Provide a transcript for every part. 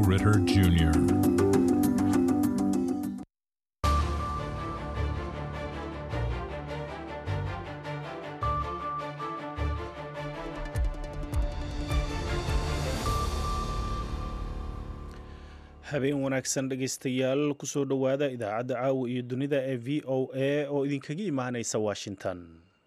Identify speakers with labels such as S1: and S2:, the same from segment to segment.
S1: Ritter Jr.
S2: habeen wanaagsan dhegaystayaal kusoo dhowaada idaacadda caawa iyo dunida ee v o a oo idinkaga imaanaysa washington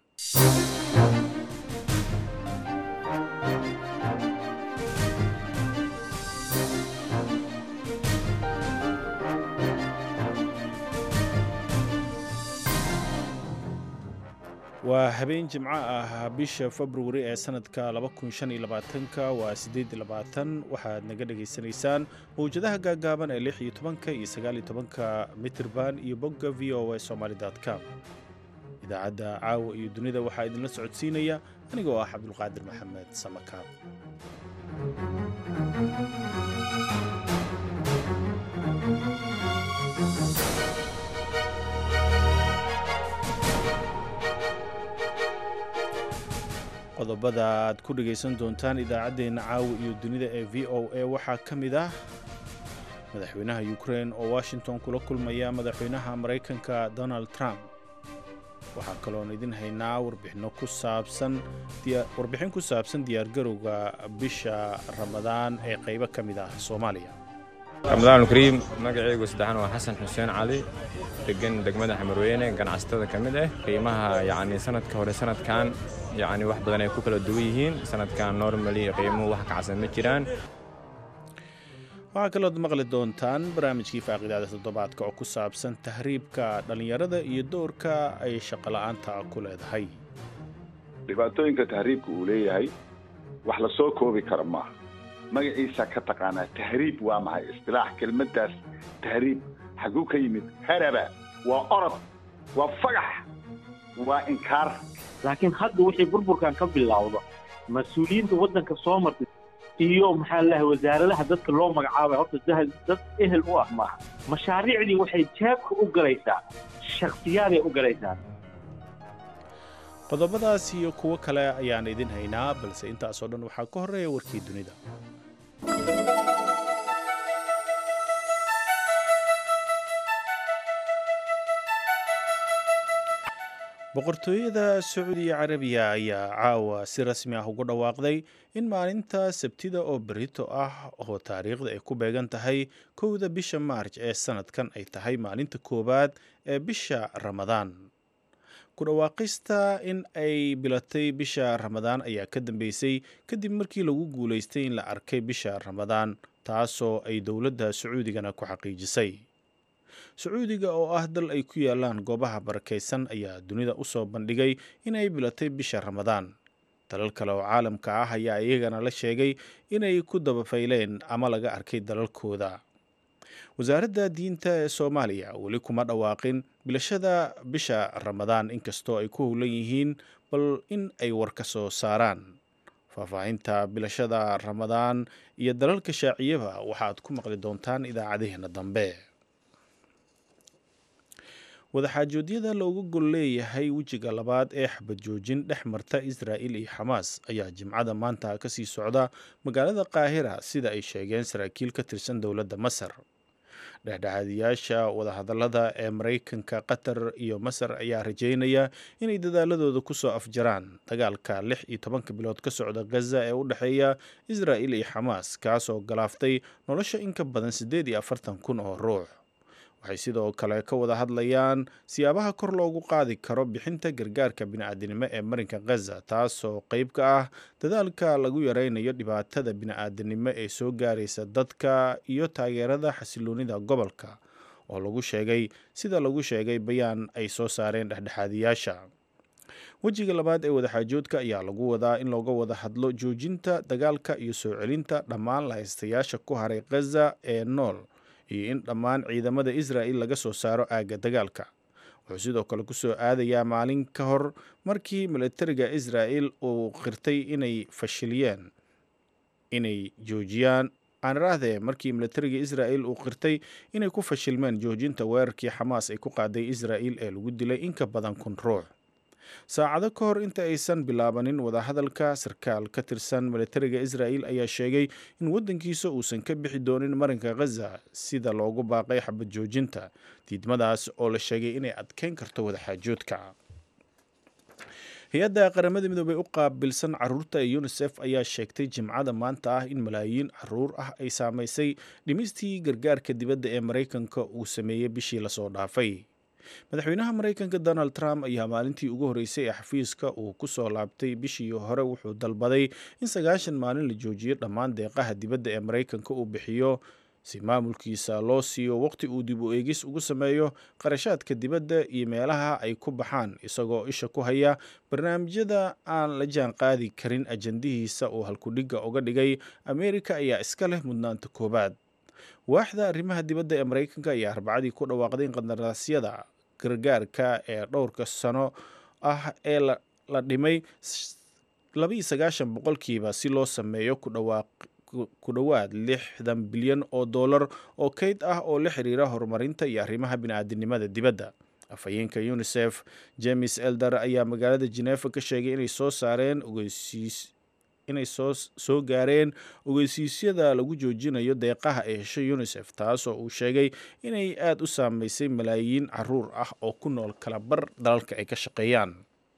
S2: waa habeen jimco ah bisha februari ee sanadka ka waa waxaad naga dhagaysanaysaan mawjadaha gaagaaban ee iyo tobanka iyo sagaaliyo tobanka mitirban iyo bogga v o a somaly com idaacadda caawa iyo dunida waxaa idinla socodsiinaya anigoo ah cabdulqaadir maxamed samakaab qodobada aad ku dhegaysan doontaan idaacaddeenna caawa iyo dunida ee v o a waxaa ka mid ah madaxweynaha ukrein oo washington kula kulmaya madaxweynaha maraykanka donald trump waxaa kaloon idin haynaa warbixino ku saabsan warbixin ku saabsan diyaargarowga bisha ramadaan ee qaybo ka mid ah soomaaliya
S3: ramadaan kariim magacaygu saddexan waa xasan xuseen cali degan degmada xamarweyne ganacsatada ka mid ah qiimaha yacni sanadka hore sanadkan yacni wax badan ay ku kala duwan yihiin sanadkan normally qiimuhu wax kacsan ma jiraan
S2: waxaa kalood maqli doontaan barnaamijkii faaqidaada toddobaadka oo ku saabsan tahriibka dhallinyarada iyo doorka ay shaqola'aanta ku leedahay
S4: dhibaatooyinka tahriibka uu leeyahay wax la soo koobi kara maaha magaciisa ka taqaanaa tahriib waa maxay istilaax kelmaddaas tahriib xaguu ka yimid haraba waa orod waa fagax waa inkaar
S5: laakiin hadda wixii burburkan ka bilowda mas-uuliyiinta waddanka soo martay iyo maxaa lahay wasaaradaha dadka loo magacaabay horta dad ehel u ah maaha mashaariicdii waxay jaabka u galaysaa shakhsiyaaday u galaysaa
S2: qodobadaas iyo kuwo kale ayaan idin haynaa balse intaasoo dhan waxaa ka horreeya warkii dunida boqortooyada sacuudiya carabiya ayaa caawa si rasmi ah ugu dhawaaqday in maalinta sabtida oo berito ah oo taariikhda ay ku beegan tahay kowda bisha maarj ee sanadkan ay tahay maalinta koowaad ee bisha ramadaan ku dhawaaqista in ay bilatay bisha ramadaan ayaa ka dambeysay kadib markii lagu guulaystay in la arkay bisha ramadaan taasoo ay dowladda sacuudigana ku xaqiijisay sacuudiga oo ah dal ay ku yaalaan goobaha barakaysan ayaa dunida u soo bandhigay inay bilatay bisha ramadaan dalal kale oo caalamka ah ayaa iyagana la sheegay inay ku dabafayleen ama laga arkay dalalkooda wasaaradda diinta ee soomaaliya weli kuma dhawaaqin bilashada bisha ramadaan inkastoo ay ku howlan yihiin bal in ay war ka soo saaraan faahfaahinta bilashada ramadaan iyo dalalka shaaciyaba waxaad ku maqli doontaan idaacadaheena dambe wadaxaajoodyada looga gol leeyahay wejiga labaad ee xabad joojin dhex marta israa'il iyo xamaas ayaa jimcada maanta kasii socda magaalada qaahira sida ay sheegeen saraakiil ka tirsan dowladda masar dhexdhexaadiyaasha wadahadallada ee maraykanka qatar iyo masar ayaa rajeynaya inay dadaaladooda kusoo afjaraan dagaalka lix iyo tobanka bilood ka socda gaza ee u dhexeeya israa'il iyo xamaas kaasoo galaaftay nolosha in ka badan siddeed iyo afartan kun oo ruux waxay sidoo kale ka wada hadlayaan siyaabaha kor loogu qaadi karo bixinta gargaarka bini'aadanimo ee marinka khaza taasoo qeyb ka ah dadaalka lagu yareynayo dhibaatada bini'aadanimo ee soo gaaraysa dadka iyo taageerada xasiloonida gobolka oo lagu sheegay sida lagu sheegay bayaan ay soo saareen dhexdhexaadiyaasha wejiga labaad ee wadaxaajoodka ayaa lagu wadaa in looga wada hadlo joojinta dagaalka iyo soo celinta dhammaan lahaystayaasha ku haray khaza ee nool iyo in dhammaan ciidamada israa'il laga soo saaro aagga dagaalka wuxuu sidoo kale kusoo aadayaa maalin ka hor markii milatariga israa'il uu qirtay inay fashiliyeen inay joojiyaan aaniraahdee markii milatariga israa'il uu qirtay inay ku fashilmeen joojinta weerarkii xamaas ay ku qaaday israa'il ee lagu dilay in ka badan kun ruux saacado ka hor inta aysan bilaabanin wadahadalka sarkaal ka tirsan militariga israa'il ayaa sheegay in waddankiisa uusan ka bixi doonin marinka khaza sida loogu baaqay xabad joojinta diidmadaas oo la sheegay inay adkeyn karto wadaxaajoodka hay-adda qaramada midoobey u qaabilsan caruurta ee unisef ayaa sheegtay jimcada maanta ah in malaayiin caruur ah ay saamaysay dhimistii gargaarka dibadda ee maraykanka uu sameeyey bishii lasoo dhaafay madaxweynaha maraykanka donald trump ayaa maalintii ugu horreysay ee xafiiska uu ku soo laabtay bishii hore wuxuu dalbaday in sagaashan maalin la joojiyo dhammaan deeqaha dibadda ee maraykanka uu bixiyo si maamulkiisa loo siiyo waqti uu dib u eegis ugu sameeyo qarashaadka dibadda iyo meelaha ay ku baxaan isagoo isha ku haya barnaamijyada aan la jaan qaadi karin ajandihiisa uu halkudhigga uga dhigay ameerika ayaa iska leh mudnaanta koowaad waaxda arrimaha dibadda ee maraykanka ayaa arbacadii ku dhawaaqday in qandaraasyada gargaarka ee dhowrka sano ah ee la dhimay labaiyo sagaashan boqolkiiba si loo sameeyo ku dhawaaq ku dhowaad lixdan bilyan oo dollar oo kayd ah oo la xiriira horumarinta iyo arrimaha bini-aadinimada dibadda afhayeenka unisef james elder ayaa magaalada genefa ka sheegay inay soo saareen ogeysiis inay soo soo gaareen ogeysiisyada lagu joojinayo deeqaha ee heshay unisef taas oo uu sheegay inay aada u saameysay malaayiin caruur ah oo ku nool kalabar dalalka ay ka shaqeeyaan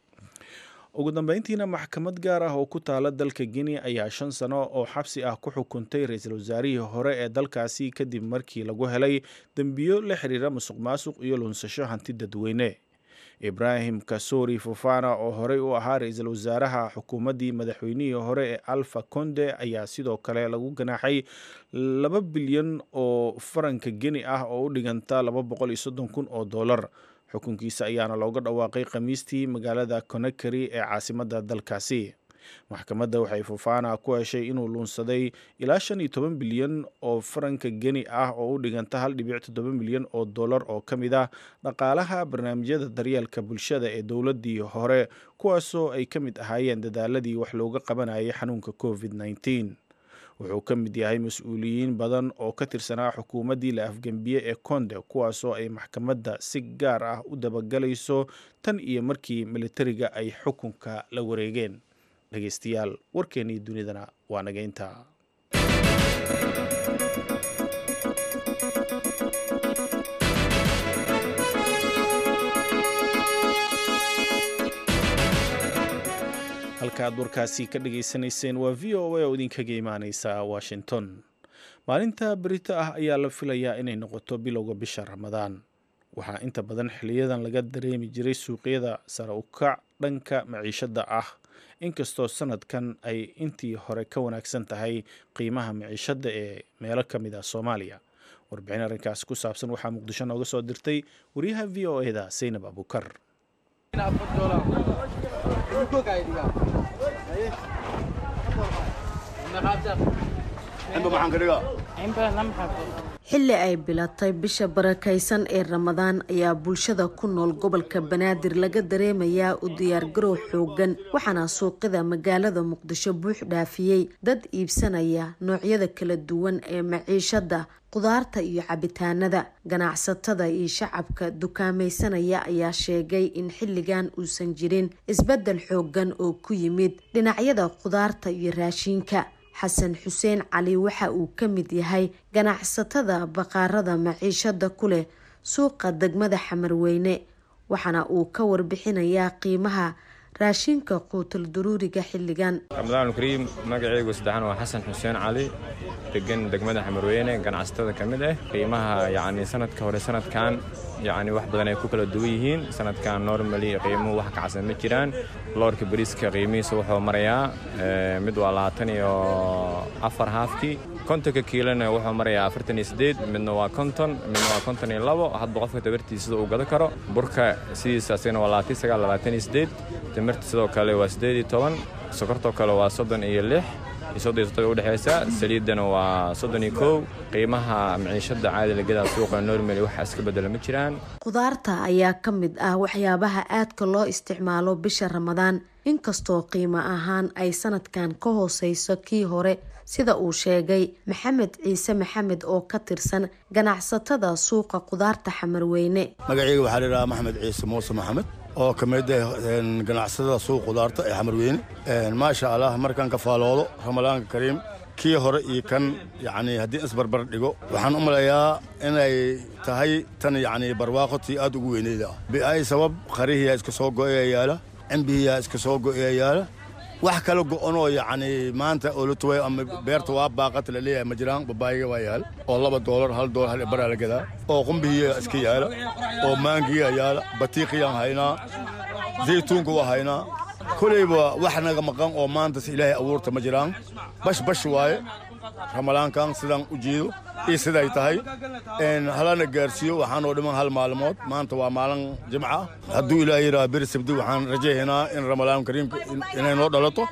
S2: ugu dambeyntiina maxkamad gaar ah oo ku taala dalka guinea ayaa shan sano oo xabsi ah ku xukuntay ra-iisul wasaarihii hore ee dalkaasi kadib markii lagu helay dembiyo la xiriira musuq maasuq iyo lunsasho hanti dadweyne ibraahim kasori fofana oo horey u ahaa ra-iisul wasaaraha xukuumaddii madaxweynihii hore ee alfa conde ayaa sidoo kale lagu ganaaxay laba bilyan oo faranka geni ah oo u dhiganta laba boqol iyo soddon kun oo dollar xukunkiisa ayaana looga dhawaaqay khamiistii magaalada conakary ee caasimadda dalkaasi maxkamadda waxay fofana ku heshay inuu luunsaday ilaa shan iyo toban bilyan oo faranka geni ah oo u dhiganta hal dhibic toddoba milyan oo dollar oo ka mid ah dhaqaalaha barnaamijyada daryeelka bulshada ee dowladdii hore kuwaasoo ay ka mid ahaayeen dadaaladii wax looga qabanayay xanuunka covid nneteen wuxuu ka mid yahay mas-uuliyiin badan oo ka tirsanaa xukuumaddii la afgembiye ee konde kuwaasoo ay maxkamadda si gaar ah u dabagalayso tan iyo markii militariga ay xukunka la wareegeen dhegeystayaal warkeennii dunidana waa naga intaa halka aad warkaasi ka dhageysanayseen waa v o a oo idinkaga imaaneysa washington maalinta berito ah ayaa la filayaa inay noqoto bilowga bisha ramadaan waxaa inta badan xiliyadan laga dareemi jiray suuqyada sare ukac dhanka maciishada ah inkastoo sanadkan ay intii hore ka wanaagsan tahay qiimaha maciishada ee meelo ka mid ah soomaaliya warbixin arrinkaasi ku saabsan waxaa muqdisho nooga soo dirtay wariyaha v o e da saynab abukar
S1: xilli ay bilatay bisha barakaysan ee ramadaan ayaa bulshada ku nool gobolka banaadir laga dareemayaa u diyaargarow xoogan waxaana suuqyada magaalada muqdisho buux dhaafiyey dad iibsanaya noocyada kala duwan ee maciishada qudaarta iyo cabitaanada ganacsatada iyo shacabka dukaamaysanaya ayaa sheegay in xilligan uusan jirin isbeddel xoogan oo ku yimid dhinacyada qudaarta iyo raashiinka xasan xuseen cali waxa uu ka mid yahay ganacsatada baqaarada maciishada ku leh suuqa degmada xamarweyne waxaana uu ka warbixinayaa qiimaha raashinka quutal daruuriga xilligan
S3: ramadaanulkariim magaceygu saddexan waa xasan xuseen cali degan degmada xamarweyne ganacsatada ka mid ah qiimaha yacni sanadka hore sanadkan yacni wax badan ay ku kala duwan yihiin sanadkan normally qiimuhu wax kacsan ma jiraan loorka bariiska qiimihiisa wuxuu marayaa mid waa labaatan iyo afar haafkii kontonka kiilona wuxuu marayaa afartan iyo sideed midna waa konton midna waa konton iyo labo hadba qofka tabartiisa sida uu gado karo burka sidiisa asigana waa labaatan sagaal labaatan iyo sideed timirta sidoo kale waa sideed iyo toban sokortoo kale waa soddon iyo lix iyo soddon iyo toddoba udhexaysa saliiddana waa soddon iyo kow qiimaha maciishada caadi lagadaa suuqa normally waxa iska bedela ma jiraan
S1: qudaarta ayaa ka mid ah waxyaabaha aadka loo isticmaalo bisha ramadaan inkastoo qiimo ahaan ay sanadkan ka hooseyso kii hore sida uu sheegay maxamed ciise maxamed oo ka tirsan ganacsatada suuqa qudaarta xamarweyne
S6: magaceyga waxaa ladhahaa maxamed ciise muuse maxamed oo ka mid ah ganacsatada suuq qudaarta ee xamarweyne maasha allah markaan ka faaloodo ramadaanka kariim kii hore iyo kan yacni haddii isbarbar dhigo waxaan u malayaa inay tahay tan yacni barwaaqo tii aad ugu weyneyda ah bi'ay sabab qarihiyaa iska soo go'aya yaala cimbihiyaa iska soo go'aya yaala wax kala go'onoo yacni maanta oo la tuway ama beerta waa baaqata la leeyahay ma jiraan babaayiga waa yaal oo laba doolar hal doolar hal baraa la gadaa oo qumbihiya iska yaala oo maangiya yaala batiiqiyaan haynaa zaytuunka waa haynaa kolayba wax naga maqan oo maanta ilaahay abuurta ma jiraan bash bash waaye ramadaankan sidaan u jeedo iyo siday tahay halana gaarsiiyo waxaanoo dhiman hal maalmood maanta waa maalin jimca hadduu ilaahay yidhaha beri sabdi waxaan rajaynaynaa in ramadaan kariimka inay noo dhalato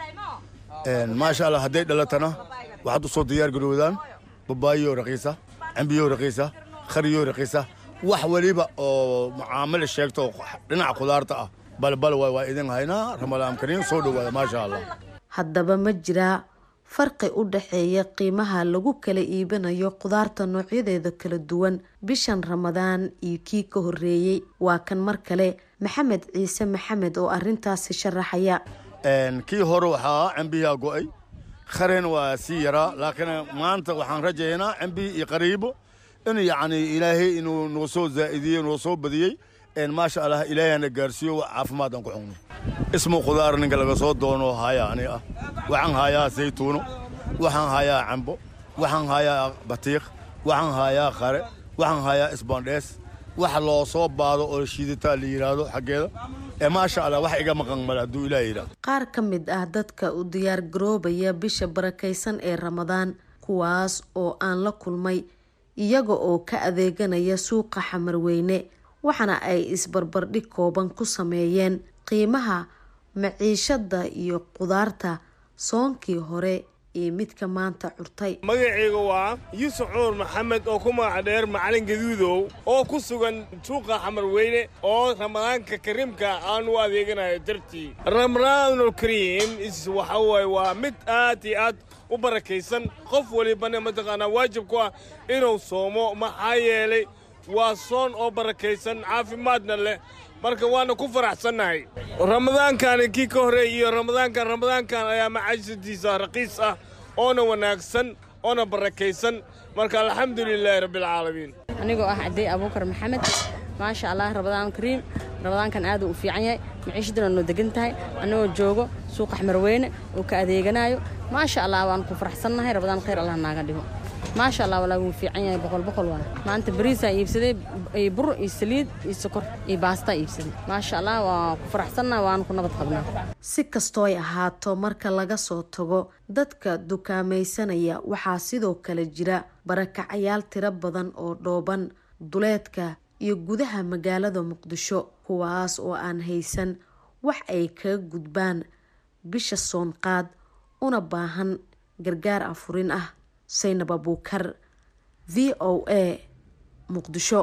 S6: maasha allah hadday dhalatana waxaad u soo diyaar garoodaan babaayo raqiisa cambiyo raqiisa khariyo raqiisa wax weliba oo mucaamala sheegto dhinaca khudaarta ah balbal waay waa idin haynaa ramadaan kariim soo dhowaada maasha allah
S1: haddaba ma jiraa farqi u dhexeeya qiimaha lagu kala iibinayo khudaarta noocyadeeda kala duwan bishan ramadaan iyo kii ka horeeyey waa kan mar kale maxamed ciise maxamed oo arintaasi sharaxaya
S6: kii hore waxaa cambiyaa go'ay khareen waa sii yaraa laakiin maanta waxaan rajaynaa cambihi iyo qariibo in yacni ilaahay inuu noo soo zaa'idiyey noo soo badiyey maasha allah ilaahayana gaarsiiyo caafimaad aan ku cunno ismu khudaar ninka laga soo doono haya ani ah waxaan hayaa saytuuno waxaan hayaa cambo waxaan hayaa batiiq waxaan hayaa qare waxaan hayaa isbandhees wax loo soo baado oo shiidataa la yidhaahdo xaggeeda ee maasha allah wax iga maqan male hadduu ilaah yidhahdo
S1: qaar ka mid ah dadka u diyaar garoobaya bisha barakaysan ee ramadaan kuwaas oo aan la kulmay iyaga oo ka adeeganaya suuqa xamarweyne waxaana ay isbarbardhig kooban ku sameeyeen qiimaha maciishada iyo qudaarta soonkii hore iyo midka maanta curtay
S7: magacayga waa yuusuf cumar maxamed oo ku magac dheer macalin gaduudow oo ku sugan suuqa xamarweyne oo ramadaanka kariimka aan u adeeganayo dartii ramadaanul kariim waxa waaye waa mid aad iyo aad u barakaysan qof walibana mataqaanaa waajib ku ah inuu soomo maxaa yeelay waa soon oo barakaysan caafimaadna leh marka waana ku faraxsannahay ramadaankani kii ka horreey iyo ramadaankan ramadaankan ayaa macaashadiisa raqiis ah oona wanaagsan oona barakaysan marka alxamdu lilaahi rabbialcaalamiin
S8: anigoo ah cadey abuukar maxamed maasha allah ramadaan kariim ramadaankan aad u fiican yahay maciishaduna noo degan tahay annagoo joogo suuqa xmarweyne oo ka adeeganaayo maasha allah waan ku faraxsannahay ramadaan khayr allah naaga dhigo maasha allah walaa wuu fiican yahay boqol boqol waa maanta bariisaa iibsaday iyo bur iyo saliid iyo sokor iyo baastaa iibsaday maasha allah waan ku faraxsannahay waan ku nabad qabnaa
S1: si kastoo ay ahaato marka laga soo tago dadka dukaamaysanaya waxaa sidoo kale jira barakacayaal tiro badan oo dhooban duleedka iyo gudaha magaalada muqdisho kuwaas oo aan haysan wax ay kaga gudbaan bisha soonqaad una baahan gargaar afurin ah saynab abuukar v o a muqdisho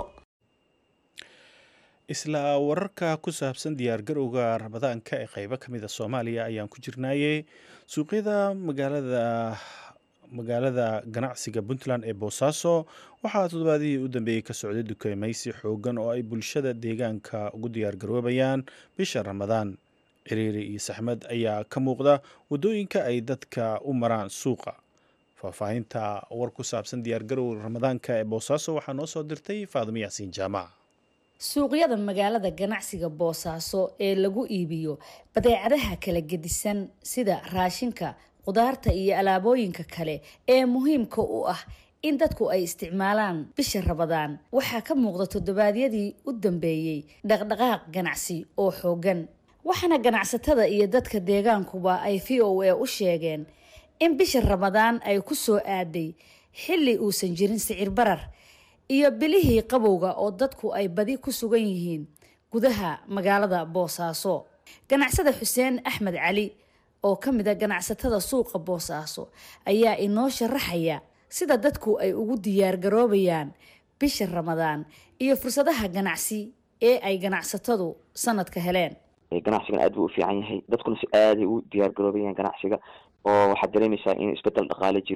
S2: isla wararka ku saabsan diyaargarowga ramadaanka ee qeybo ka mid a soomaaliya ayaan ku jirnaayey suuqyada magaalada magaalada ganacsiga puntland ee boosaaso waxaa toddobaadihii u dambeeyey ka socday dukaameysi xoogan oo ay bulshada deegaanka ugu diyaargaroobayaan bisha ramadaan ciriiri iyo saxmad ayaa ka muuqda waddooyinka ay dadka u maraan suuqa faahfaahinta war ku saabsan diyaargarowga ramadaanka ee boosaaso waxaa noo soo dirtay faadimo yaasiin jaamac
S9: suuqyada magaalada ganacsiga boosaaso ee lagu iibiyo badeecadaha kala gedisan sida raashinka qudaarta iyo alaabooyinka kale ee muhiimka u ah in dadku ay isticmaalaan bisha rabadaan waxaa ka muuqda toddobaadyadii u dambeeyey dhaqdhaqaaq ganacsi oo xoogan waxaana ganacsatada iyo dadka deegaankuba ay v o a u sheegeen in bisha ramadaan ay ku soo aaday xilli uusan jirin sicir barar iyo bilihii qabowga oo dadku ay badi ku sugan yihiin gudaha magaalada boosaaso ganacsada xuseen axmed cali oo ka mid a ganacsatada suuqa boosaaso ayaa inoo sharaxaya sida dadku ay ugu diyaargaroobayaan bisha ramadaan iyo fursadaha ganacsi ee ay ganacsatadu sanadka heleen
S10: ganacsigan aad buu u fiican yahay dadkuna si aaday u diyaargaroobayaan ganacsiga oo waxaad dareemaysaa in isbedel dhaqaale jiro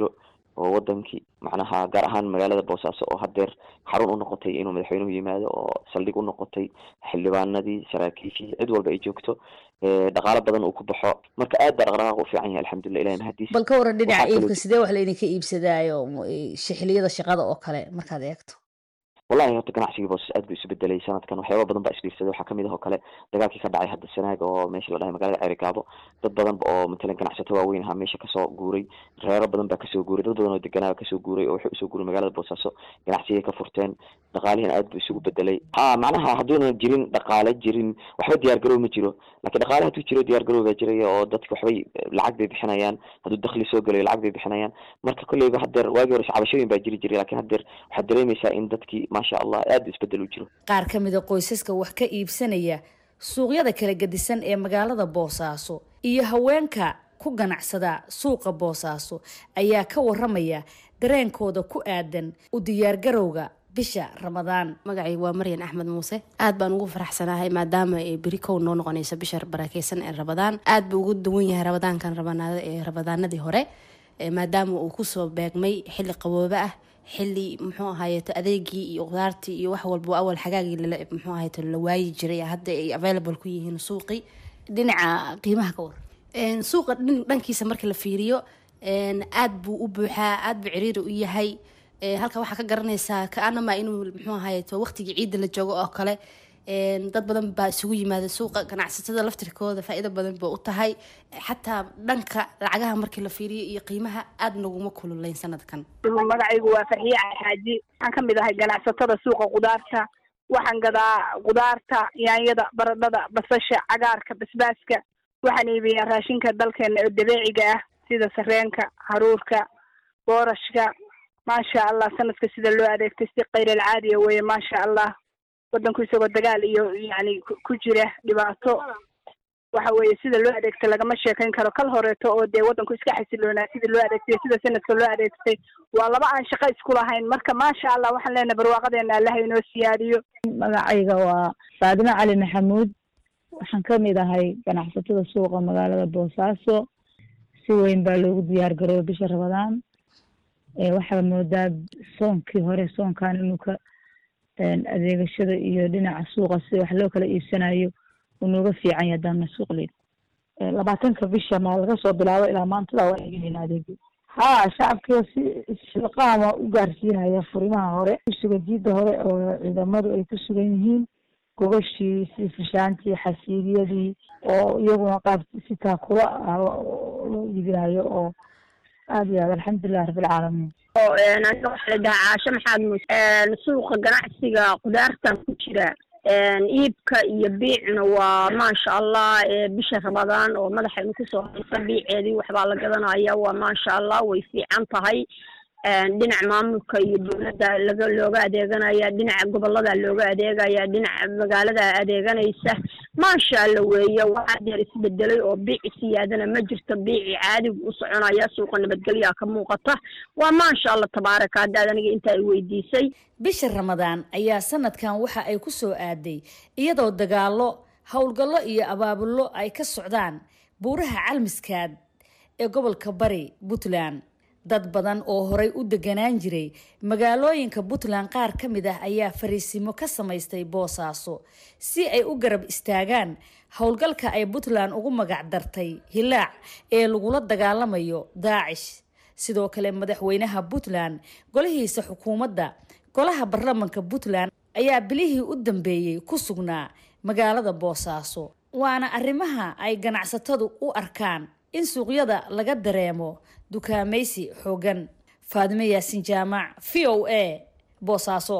S10: oo wadankii macnaha gaar ahaan magaalada boosaaso oo hadeer xarun u noqotay inuu madaxweynuhu yimaado oo saldhig u noqotay xildhibaanadii saraakiishii cid walba ay joogto dhaqaalo badan uu ku baxo marka aad baa dhaqdhaqaaq u fiican yahay alxamdulilah ilahi mahadiis
S9: bal ka waran dhinaca iibka sidee wax laydinka iibsadaayo xiliyada shaqada oo kale markaad eegto
S10: wallahi horta ganacsigii boosas aad buu isu bedelay sanadkan waxyaaba badan baa isbiirsaday waxaa kamid ah oo kale dagaalkii ka dhacay hadda sanaag oo meesha la dhahay magaalada ceerigaabo dad badan oo matalan ganacsato waaweyn ahaa meesha kasoo guuray reero badan baa kasoo guuray dad badan oo deganaa kasoo guuray oo waxay usoo guuray magaalada boosaaso ganacsigay ka furteen dhaqaalihiina aad buu isugu bedelay ha macnaha hadduuna jirin dhaqaale jirin waxba diyaar garow ma jiro lakiin dhaqaale hadduu jiro diyaar garow baa jiraya oo dadka waxbay lacag bay bixinayaan hadduu dakli soo gelayo lacag bay bixinayaan marka kolleyba hadeer waagii hore cabashooyin baa jiri jiray lakin hadeer waxaad dareemaysaa in dadkii maasha allah aad isbedel u jiro
S9: qaar ka mid a qoysaska wax ka iibsanaya suuqyada kala gedisan ee magaalada boosaaso iyo haweenka ku ganacsada suuqa boosaaso ayaa ka waramaya dareenkooda ku aadan u diyaargarowga bisha ramadaan
S11: magacay waa maryan axmed muuse aad baan ugu faraxsanahay maadaama beri kow noo noqonayso bisha barakeysan ee rabadaan aad buu ugu duwan yahay rabadaankan rabadaanadii hore maadaama uu kusoo beegmay xilli qaboobe ah xili muxuu ahaayeeto adeegii iyo qudaartii iyo wax walba awal xagaagii muxuu ahaayeeto la waayi jiray hadda ay available ku yihiin suuqii
S9: dhinaca qiimaha ka waran
S11: suuqa dhankiisa marka la fiiriyo aad buu u buuxaa aad buu ciriiri u yahay halka waxaa ka garanaysaa kaanama inuu muxuu ahaayeeto waqtigii ciidda la joogo oo kale dad badan baa isugu yimaada suuqa ganacsatada laftirkooda faa-iido badan ba u tahay xataa dhanka lacagaha markii la fiiriyo iyo qiimaha aad naguma kululayn sanadkan
S12: magacaygu waa farxiye xaaji waxaan kamid ahay ganacsatada suuqa qudaarta waxaan gadaa qudaarta yaanyada baradhada basasha cagaarka basbaaska waxaan iibiyaa raashinka dalkeena oo dabeeciga ah sida sareenka haruurka boorashka maasha allah sanadka sida loo adeegtay si kayral caadiya weeye maasha allah wadanku isagoo dagaal iyo yani ku jira dhibaato waxa weeye sida loo adeegtay lagama sheekayn karo kal horeeto oo dee wadanku iska xasiloonaa sida loo adeegtay sida sanadka loo adeegtay waa laba aan shaqo isku lahayn marka maasha allah waxaan leenahay barwaaqadeena allaha inoo siyaadiyo
S13: magacayga waa faadimo cali maxamuud waxaan kamid ahay ganacsatada suuqa magaalada boosaaso si weyn baa loogu diyaar garooba bisha rabadaan waxaa moodaa soonkii hore soonkan inuu ka adeegashada iyo dhinaca suuqa sida wax loo kala iibsanayo uu nooga fiican yahay haddaana suuq leyn labaatanka bisha maa laga soo bilaabo ilaa maantada waa eeganayna adeegi ha shacabkiiba si shilqaama u gaarsiinaya furimaha hore kusuga jiida hore oo ciidamadu ay ku sugan yihiin gogashii si fishaantii xasiiliyadii oo iyaguna qaab si taakula ah loo iibinayo oo aada iyo aad alxamdulilah rabbilcaalamiin
S14: aniga waxaa la dhahaa caashe maxamed muuse suuqa ganacsiga qudaartan ku jira iibka iyo biicna waa maasha allah bisha ramadaan oo madaxaynu kusoo haysa biiceedii waxbaa la gadanaya waa maasha allah way fiican tahay dhinaca maamulka iyo dowladda laga looga adeeganaya dhinaca gobolada looga adeegaya dhinaca magaalada adeeganaysa maasha alla weeye waxaa deer isbedelay oo biici siyaadana ma jirto biici caadigu u soconaya suuqa nabadgelyaa ka muuqata waa maasha allah tabaaraka haddaad aniga inta ay weydiisay
S9: bisha ramadaan ayaa sanadkan waxa ay ku soo aaday iyadoo dagaallo howlgallo iyo abaabullo ay ka socdaan buuraha calmiskaad ee gobolka bari puntland dad badan oo horay u deganaan jiray magaalooyinka puntland qaar ka mid ah ayaa fariisimo ka samaystay boosaaso si ay u garab istaagaan howlgalka ay puntland ugu magac dartay hilaac ee lagula dagaalamayo daacish sidoo kale madaxweynaha puntland golihiisa xukuumadda golaha baarlamanka puntland ayaa bilihii u dambeeyey ku sugnaa magaalada boosaaso waana arrimaha ay ganacsatadu u arkaan in suuqyada laga dareemo dukaamaysi xoogan faadime yaasin jaamac v o a boosaaso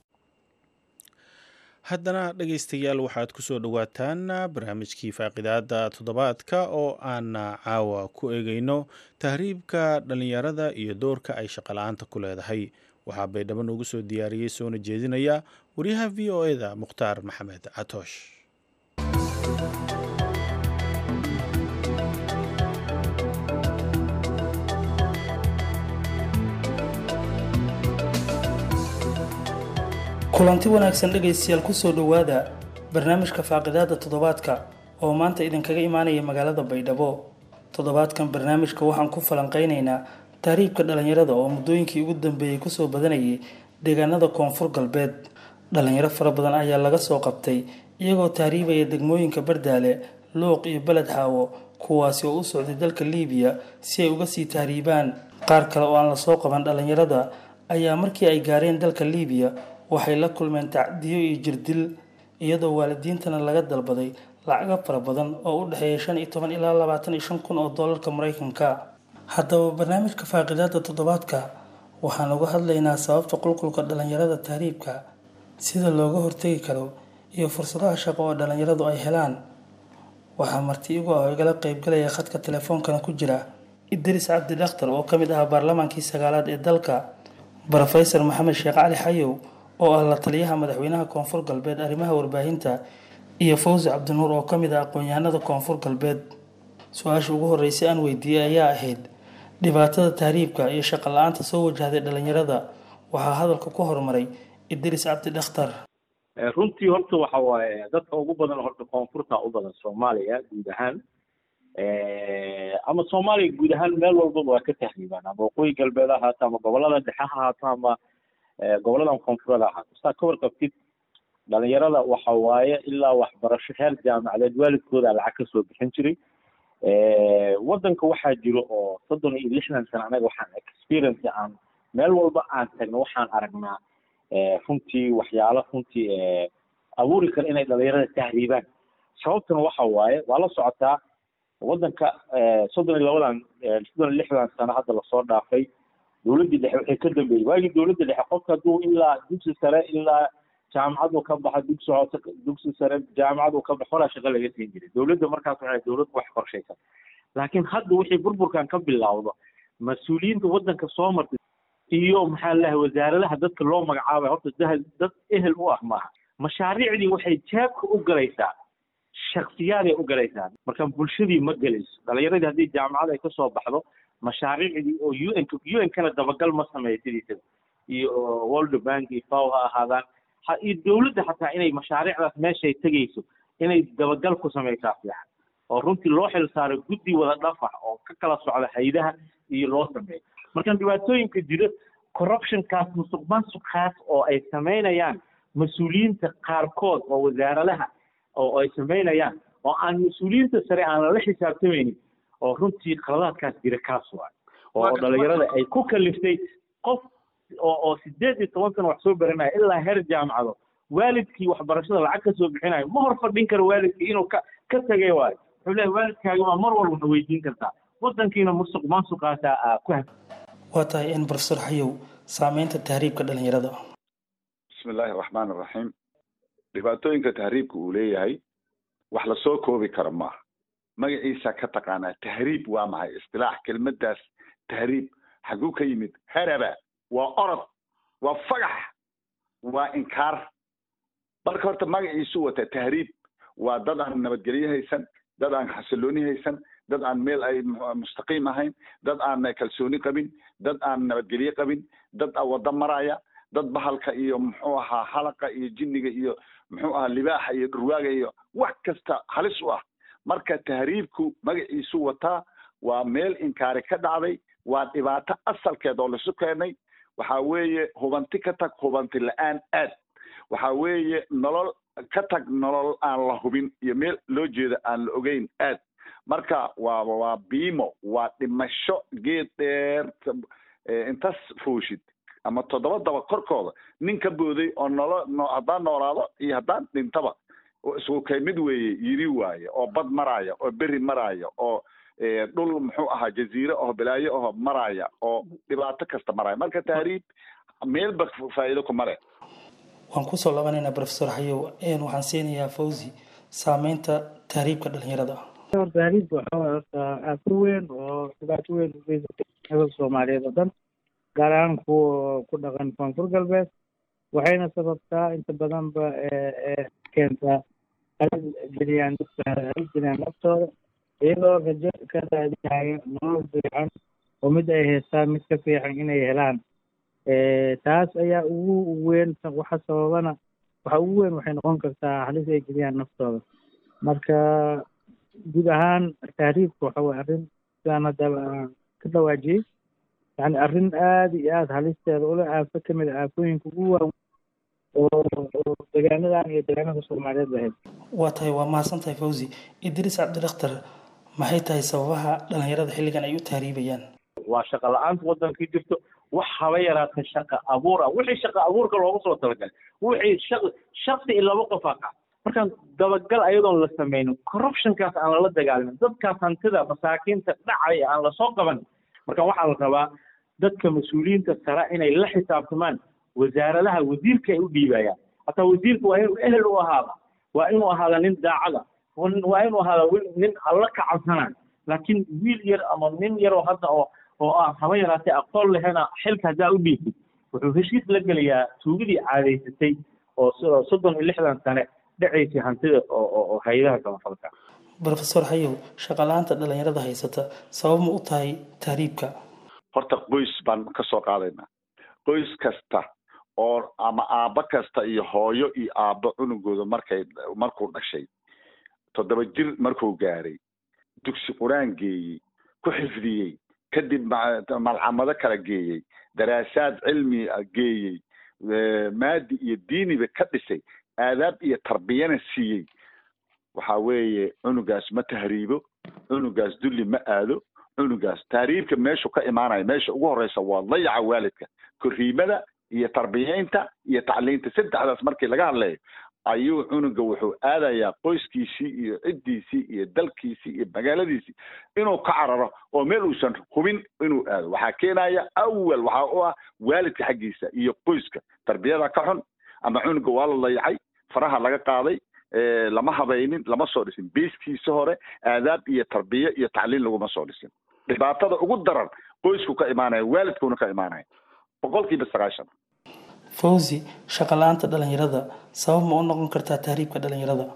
S2: haddana dhegaystayaal waxaad ku soo dhowaataan barnaamijkii faaqidaada toddobaadka oo aan caawa ku eegayno tahriibka dhallinyarada iyo doorka ay shaqala-aanta ku leedahay waxaa baydhabo noogu soo diyaariyey soona jeedinaya waryaha v o e da mukhtaar maxamed catoosh
S15: kulanti wanaagsan dhegaystayaal kusoo dhowaada barnaamijka faaqidaada toddobaadka oo maanta idinkaga imaanaya magaalada baydhabo toddobaadkan barnaamijka waxaan ku falanqeynaynaa tahriibka dhalinyarada oo muddooyinkii ugu dambeeyey kusoo badanayay deegaanada koonfur galbeed dhalinyaro fara badan ayaa laga soo qabtay iyagoo tahriibaya degmooyinka bardaale luuq iyo beled xaawo kuwaasi oo u socday dalka liibiya si ay uga sii tahriibaan qaar kale oo aan lasoo qaban dhalinyarada ayaa markii ay gaareen dalka liibiya waxay la kulmeen tacdiyo iyo jirdil iyadoo waalidiintana laga dalbaday lacago fara badan oo u dhexeeya shan iyo toban ilaa labaatan iyo shan kun oo doolarka maraykanka haddaba barnaamijka faaqidaada toddobaadka waxaan uga hadlaynaa sababta qulqulka dhalinyarada tahriibka sida looga hortegi karo iyo fursadaha shaqo oo dhalinyaradu ay helaan waxaa marti igu ah igala qeybgalaya khadka telefoonkana ku jira idris cabdi dhakhtar oo ka mid ahaa baarlamaankii sagaalaad ee dalka brofesor maxamed sheekh cali xayow oo ah la taliyaha madaxweynaha koonfur galbeed arrimaha warbaahinta iyo fawzi cabdinuur oo ka mid ah aqoon-yahanada koonfur galbeed su-aasha ugu horreysay aan weydiiyey ayaa ahayd dhibaatada tahriibka iyo shaqo la-aanta soo wajahday dhalinyarada waxaa hadalka ku horumaray idris cabdi dhakhtar
S5: runtii horta waxa waaye dadka ugu badan horta koonfurta u badan soomaaliya guud ahaan ama soomaaliya guud ahaan meel walbaba waa ka tahriibaan ama waqooyi galbeed ha ahaato ama gobolada dhexe ha ahaato ama goboladan koonfureed ha ahaato saa ka warqabtid dhalinyarada waxa waaye ilaa waxbarasho heer jaamacadeed waalidkooda lacag kasoo bixin jiray wadanka waxaa jiro oo soddon iyo lixdan sano anaga waxaan experience aan meel walba aan tagno waxaan aragnaa runtii waxyaalo runtii abuuri kara inay dhalinyarada tahriibaan sababtuna waxa waaye waa la socotaa wadanka soddon iyo labadan soddon iyo lixdan sano hadda lasoo dhaafay dowladdii dhexe waxay ka dambeeyey waagii dowladda dhexe qofka hadduu ilaa dugsi sare ilaa jaamacad uu ka baxa dugsi hoose dugsi sare jaamacad uu ka baxo horaa shaqo laga siin jiray dowladda markaas waxay dowlad wax qorshaysan laakiin hadda wixii burburkan ka bilowdo mas-uuliyiinta wadanka soo martay iyo maxaa lahay wasaaradaha dadka loo magacaabay horta dahal dad ehel u ah maaha mashaariicdii waxay jaabka u galaysaa shaksiyaaday u galaysaa marka bulshadii ma gelayso dhalinyaradii haddii jaamacad ay kasoo baxdo mashaariicdii oo u n u n kana dabagal ma sameeyo sidiisaba iyo world bank iyo faw ha ahaadaan ha iyo dowladda xataa inay mashaariicdaas meeshay tegayso inay dabagal ku sameysaa fiican oo runtii loo xil saaro guddi wada dhafax oo ka kala socda haydaha iyo loo sameeyo marka dhibaatooyinka jira corruptionkaas musuq maasuqaas oo ay samaynayaan mas-uuliyiinta qaarkood oo wasaaradaha oo ay samaynayaan oo aan mas-uuliyiinta sare aan lala xisaabtamaynin oo runtii qaladaadkaas jira kaas waay oo dhalinyarada ay ku kaliftay qof oo oo sideed iyo toban sano wax soo baranaya ilaa heer jaamacado waalidkii waxbarashada lacag ka soo bixinayo ma hor fadhin karo waalidkii inuu ka ka tagay waayo wuxuu leeyahay waalidkaaga waa mar walba na weydiin kartaa wadankiina musuq maasuqaasaa aa ku hag
S15: waa tahay in profesor xayow saameynta tahriibka dhalinyarada
S4: bismi illaahi araxmaan iraxiim dhibaatooyinka tahriibka uu leeyahay wax lasoo koobi karo maaha magaciisa ka taqaanaa tahriib waa maxay istilaax kelmadaas tahriib xaguu ka yimid haraba waa orod waa fagax waa inkaar marka horta magaciisu wata tahriib waa dad aan nabadgelyo haysan dad aan xasilooni haysan dad aan meel ay mustaqiim ahayn dad aan kalsooni qabin dad aan nabadgelyo qabin dad waddo maraya dad bahalka iyo muxuu ahaa halaqa iyo jinniga iyo muxuu ahaa libaaxa iyo dhurwaaga iyo wax kasta halis u ah marka tahriibku magaciisu wataa waa meel inkaari ka dhacday waa dhibaato asalkeed oo laisu keenay waxa weeye hubanti ka tag hubanti la-aan aad waxa weeye nolol ka tag nolol aan la hubin iyo meel loo jeeda aan la ogeyn aad marka waa waa biimo waa dhimasho geed dheer intas fuushid ama toddoba daba korkooda nin ka booday oo nolo no haddaan noolaado iyo haddaan dhintaba isku kay mid weeye yiri waaye oo bad maraya oo beri maraya oo dhul muxuu ahaa jaziire oo balaayo aho maraya oo dhibaato kasta maraya marka tahriib meelba faa'iido ku mare
S15: waan kusoo labanaynaa profesor xayow waxaan siinayaa fawzi saameynta tahriibka dhalinyarada
S16: tahriibka waxaa waay horta aafur weyn oo dhibaato weyn u geysatay hebel soomaaliyeed oo dhan gaar ahaan kuwa ku dhaqan koonfur galbeed waxayna sababtaa inta badanba keentaa halis geliyaan dadka halis geliyaan naftooda iyagoo rajo ka raadinaya nolol fiican oo mid ay haystaan mid ka fiican inay helaan taas ayaa ugu weyn waxa sababana waxa ugu weyn waxay noqon kartaa halis ay geliyaan naftooda marka guud ahaan tahriibka waxa waye arrin sidaan haddaba aan ka dhawaajiyey yani arrin aada iyo aada halisteeda ula aafo ka mid a aafooyinka ugu waaweyn oo oo degaanadan iyo degaanada soomaaliyeed lahayd
S15: waa tahay waa mahadsan tahay fawzi idriis cabdidakhtar maxay tahay sababaha dhalinyarada xilligan ay u tahriibayaan
S5: waa shaqa la-aanta waddanka jirto wax haba yaraata shaqa abuur ah wixii shaqa abuurka loogu soo talagalay wixii shaq shaksi iyo laba qof aa qaata markaan dabagal ayadoon la sameynin corruptionkaas aan lala dagaalamin dadkaas hantida masaakiinta dhacaya aan lasoo qaban marka waxaa la rabaa dadka mas-uuliyiinta sare inay la xisaabtamaan wasaaradaha wasiirka ay u dhiibayaan hataa wasiirka waa inuu ehel u ahaada waa inuu ahaada nin daacada waa inuu ahaada nin alla ka cabsanaya laakiin wiil yar ama nin yaroo hadda oo oo ah haba yaraatee aqoon lehena xilka haddaa u dhiibtid wuxuu heshiis la gelayaa tuugadii caadaysatay oo soddon iyo lixdan sane dhacaysay hantida oo hay-adaha samafalka
S15: brofesor hayow shaqala-aanta dhalinyarada haysata sabab ma u tahay tahriibka
S4: horta qoys baan ka soo qaadaynaa qoys kasta oo ama aabbo kasta iyo hooyo iyo aabbo cunugooda markay markuu dhashay toddoba jir markuu gaaray dugsi qur-aan geeyey ku xifdiyey kadib malcamado kala geeyey daraasaad cilmi geeyey maadi iyo diiniba ka dhisay aadaab iyo tarbiyana siiyey waxa weeye cunugaas ma tahriibo cunugaas dulli ma aado cunugaas tahriibka meeshu ka imaanaya meesha ugu horeysa waa dayaca waalidka korriimada iyo tarbiyeynta iyo tacliinta saddexdaas markii laga hadlayo ayuu cunuga wuxuu aadayaa qoyskiisii iyo ciddiisii iyo dalkiisii iyo magaaladiisii inuu ka cararo oo meel uusan hubin inuu aado waxaa keenaya awal waxaa u ah waalidka xaggiisa iyo qoyska tarbiyada ka xun ama cunuga waa la dayacay faraha laga qaaday lama habaynin lama soo dhisin beyskiisa hore aadaab iyo tarbiye iyo tacliin laguma soo dhisin dhibaatada ugu daran qoysku ka imaanaya waalidkuna ka imaanaya boqolkiiba sagaashan
S15: fawzi shaqa la-aanta dhalinyarada sabab ma u noqon kartaa tahriibka dhalinyarada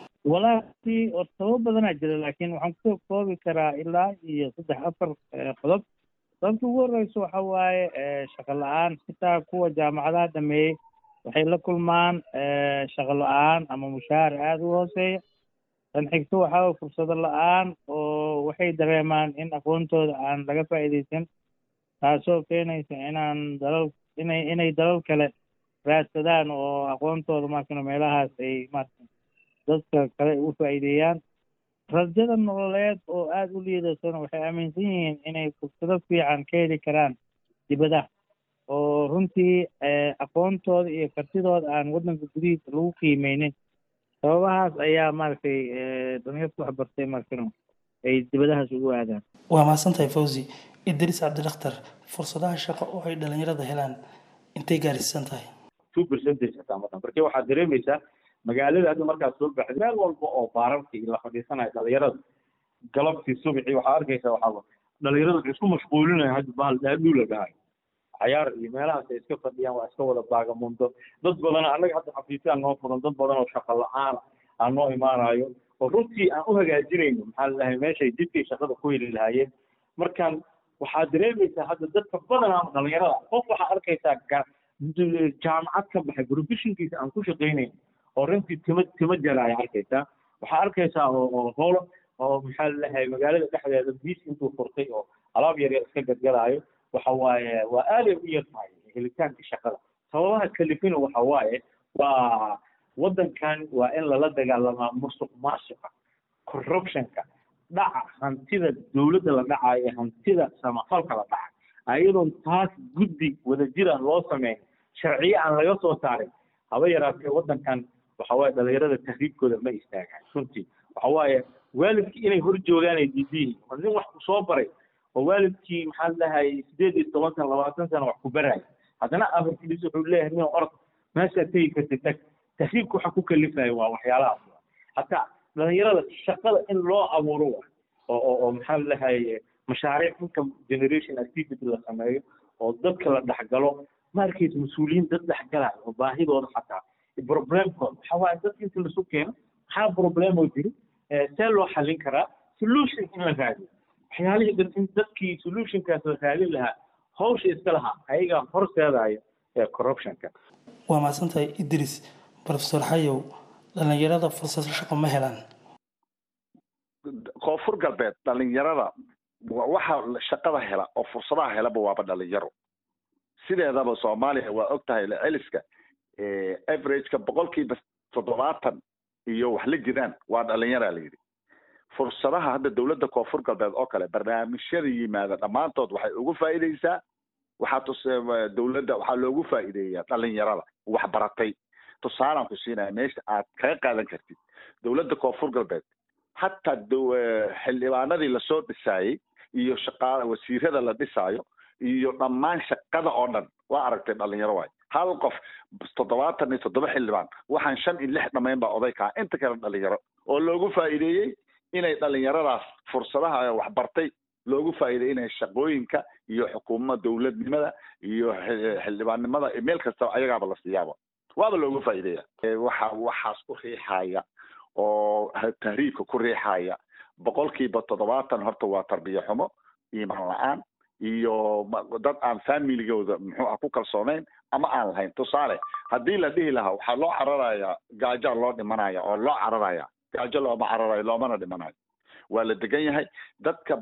S16: walaahi oo sabab badanaa jira laakiin waxaan kusoo koobi karaa ilaa iyo saddex afar qodob sababta ugu horeysa waxa waaye shaqa la-aan xitaa kuwa jaamacadaha dhameeyey waxay la kulmaan shaqo la-aan ama mushaahar aada u hooseeya tan xigto waxaa way fursado la-aan oo waxay dareemaan in aqoontooda aan laga faa'iidaysan taasoo keenaysa inaan dalal inay inay dalal kale raadsadaan oo aqoontooda markana meelahaas ay marka dadka kale u faa'iideeyaan rajada nololeed oo aada u liidaysana waxay aaminsan yihiin inay fursado fiican ka heli karaan dibadaha oo runtii aqoontooda iyo kartidooda aan waddanka gudihiisa lagu qiimeynin sababahaas ayaa maaragtay dhalinyarta wax bartay markano ay dibadahaas ugu aadaan
S15: waa mahadsan tahay fawzi idriis cabdidakhtar fursadaha shaqo oo ay dhalinyarada helaan intay gaarsiisan tahay
S5: two percentage hataa madan marka waxaad dareemaysaa magaalada hadda markaad soo baxday meel walba oo baararka iyo la fadhiisanayo dhalinyarada galabtii subixii waxaa arkaysaa waxaa dhalinyarada waxay isku mashquulinaya hadda bahal dhaadhuu la dhahayo cayaar iyo meelahaas ay iska fadhiyaan waa iska wada baagamundo dad badan annaga hadda xafiisyaa noo furan dad badan oo shaqa la-aan aan noo imaanayo oo runtii aan u hagaajinayno maxaa la dhahay meeshay dibkay shaqada ku heli lahaayeen markaan waxaad dareemaysaa hadda dadka badanaa dhalinyarada qof waxaa arkaysaa jaamacad ka baxay professionkiisa aan ku shaqaynayn oo runtii tima tima jaraaya arkaysaa waxaa arkaysaa oo howlo oo maxaa la dhahay magaalada dhexdeeda biis intuu furtay oo alaab yar yar iska gadgadaayo waxa waaye waa aaday u yar tahay helitaanka shaqada sababaha kalifina waxa waaye waa waddankan waa in lala dagaalamaa musuq maasuqa corruptionka dhaca hantida dowladda la dhacayo ee hantida samafalka la dhaca ayadoon taas guddi wadajira loo sameyn sharciye aan laga soo saarin haba yaraatee waddankan waxa waaye dhalinyarada tahriibkooda ma istaagaan runtii waxa waaye waalidkii inay hor joogaan ay diidiyihin oo nin wax ku soo baray oo waalidkii maxaa la dhahay sideed iyo toban sana labaatan sana wax ku baraya haddana afarkiis wuxuu leeyahay nin orod meeshaad tegi kartid tag tahriibka waxa ku kalifaya waa waxyaalahaas hataa dhalinyarada shaqada in loo abuuro wa oo oo oo maxaa la dhahay mashaariic income generation activity la sameeyo oo dadka la dhexgalo ma arkaysa mas-uuliyiin dad dhexgalaya oo baahidooda xataa problemkooda waxa waaye dadka inta lasu keeno maxaa problemoo jiri see loo xallin karaa solution in la raadiyo waxyaalihii dhan in dadkii solutionkaas la raadin lahaa hawsha iska lahaa ayagaa horseedaya ee corruptionka
S15: waa mahadsantahay idris profesor xayow dhalinyarada fursado shaqo ma helaan
S4: koonfur galbeed dhalinyarada waxa shaqada hela oo fursadaha helaba waaba dhalinyaro sideedaba soomaaliya waa og tahay celiska averageka boqolkiiba toddobaatan iyo wax la jiraan waa dhalinyaraa la yidhi fursadaha hadda dowladda koonfur galbeed oo kale barnaamijyada yimaada dhammaantood waxay ugu faa'iideysaa waxaa tus dowladda waxaa loogu faa'iideeyaa dhalinyarada wax baratay tusaalaan ku siinaya meesha aad kaga qaadan kartid dowladda koonfur galbeed hataa xildhibaanadii lasoo dhisaayey iyo shaqaa wasiirada la dhisaayo iyo dhammaan shaqada oo dhan waa aragtay dhalinyaro waay hal qof toddobaatan iyo toddoba xildhibaan waxaan shan iyo lix dhamayn baa oday kaa inta kale dhalinyaro oo loogu faa'iideeyey inay dhalinyaradaas fursadaha waxbartay loogu faa'iideeyey inay shaqooyinka iyo xukuumada dowladnimada iyo xildhibaannimada meel kastaba ayagaaba la siiyaaba waaba loogu faa'iideeya waxa waxaas ku riixaya oo tahriibka ku riixaya boqolkiiba toddobaatan horta waa tarbiya xumo iimaan la-aan iyo dad aan familigooda muxuu ah ku kalsoonayn ama aan lahayn tusaale haddii la dhihi lahaa waxaa loo cararayaa gaajaa loo dhimanaya oo loo cararaya gaajo looma cararayo loomana dhimanayo waa la degan yahay dadka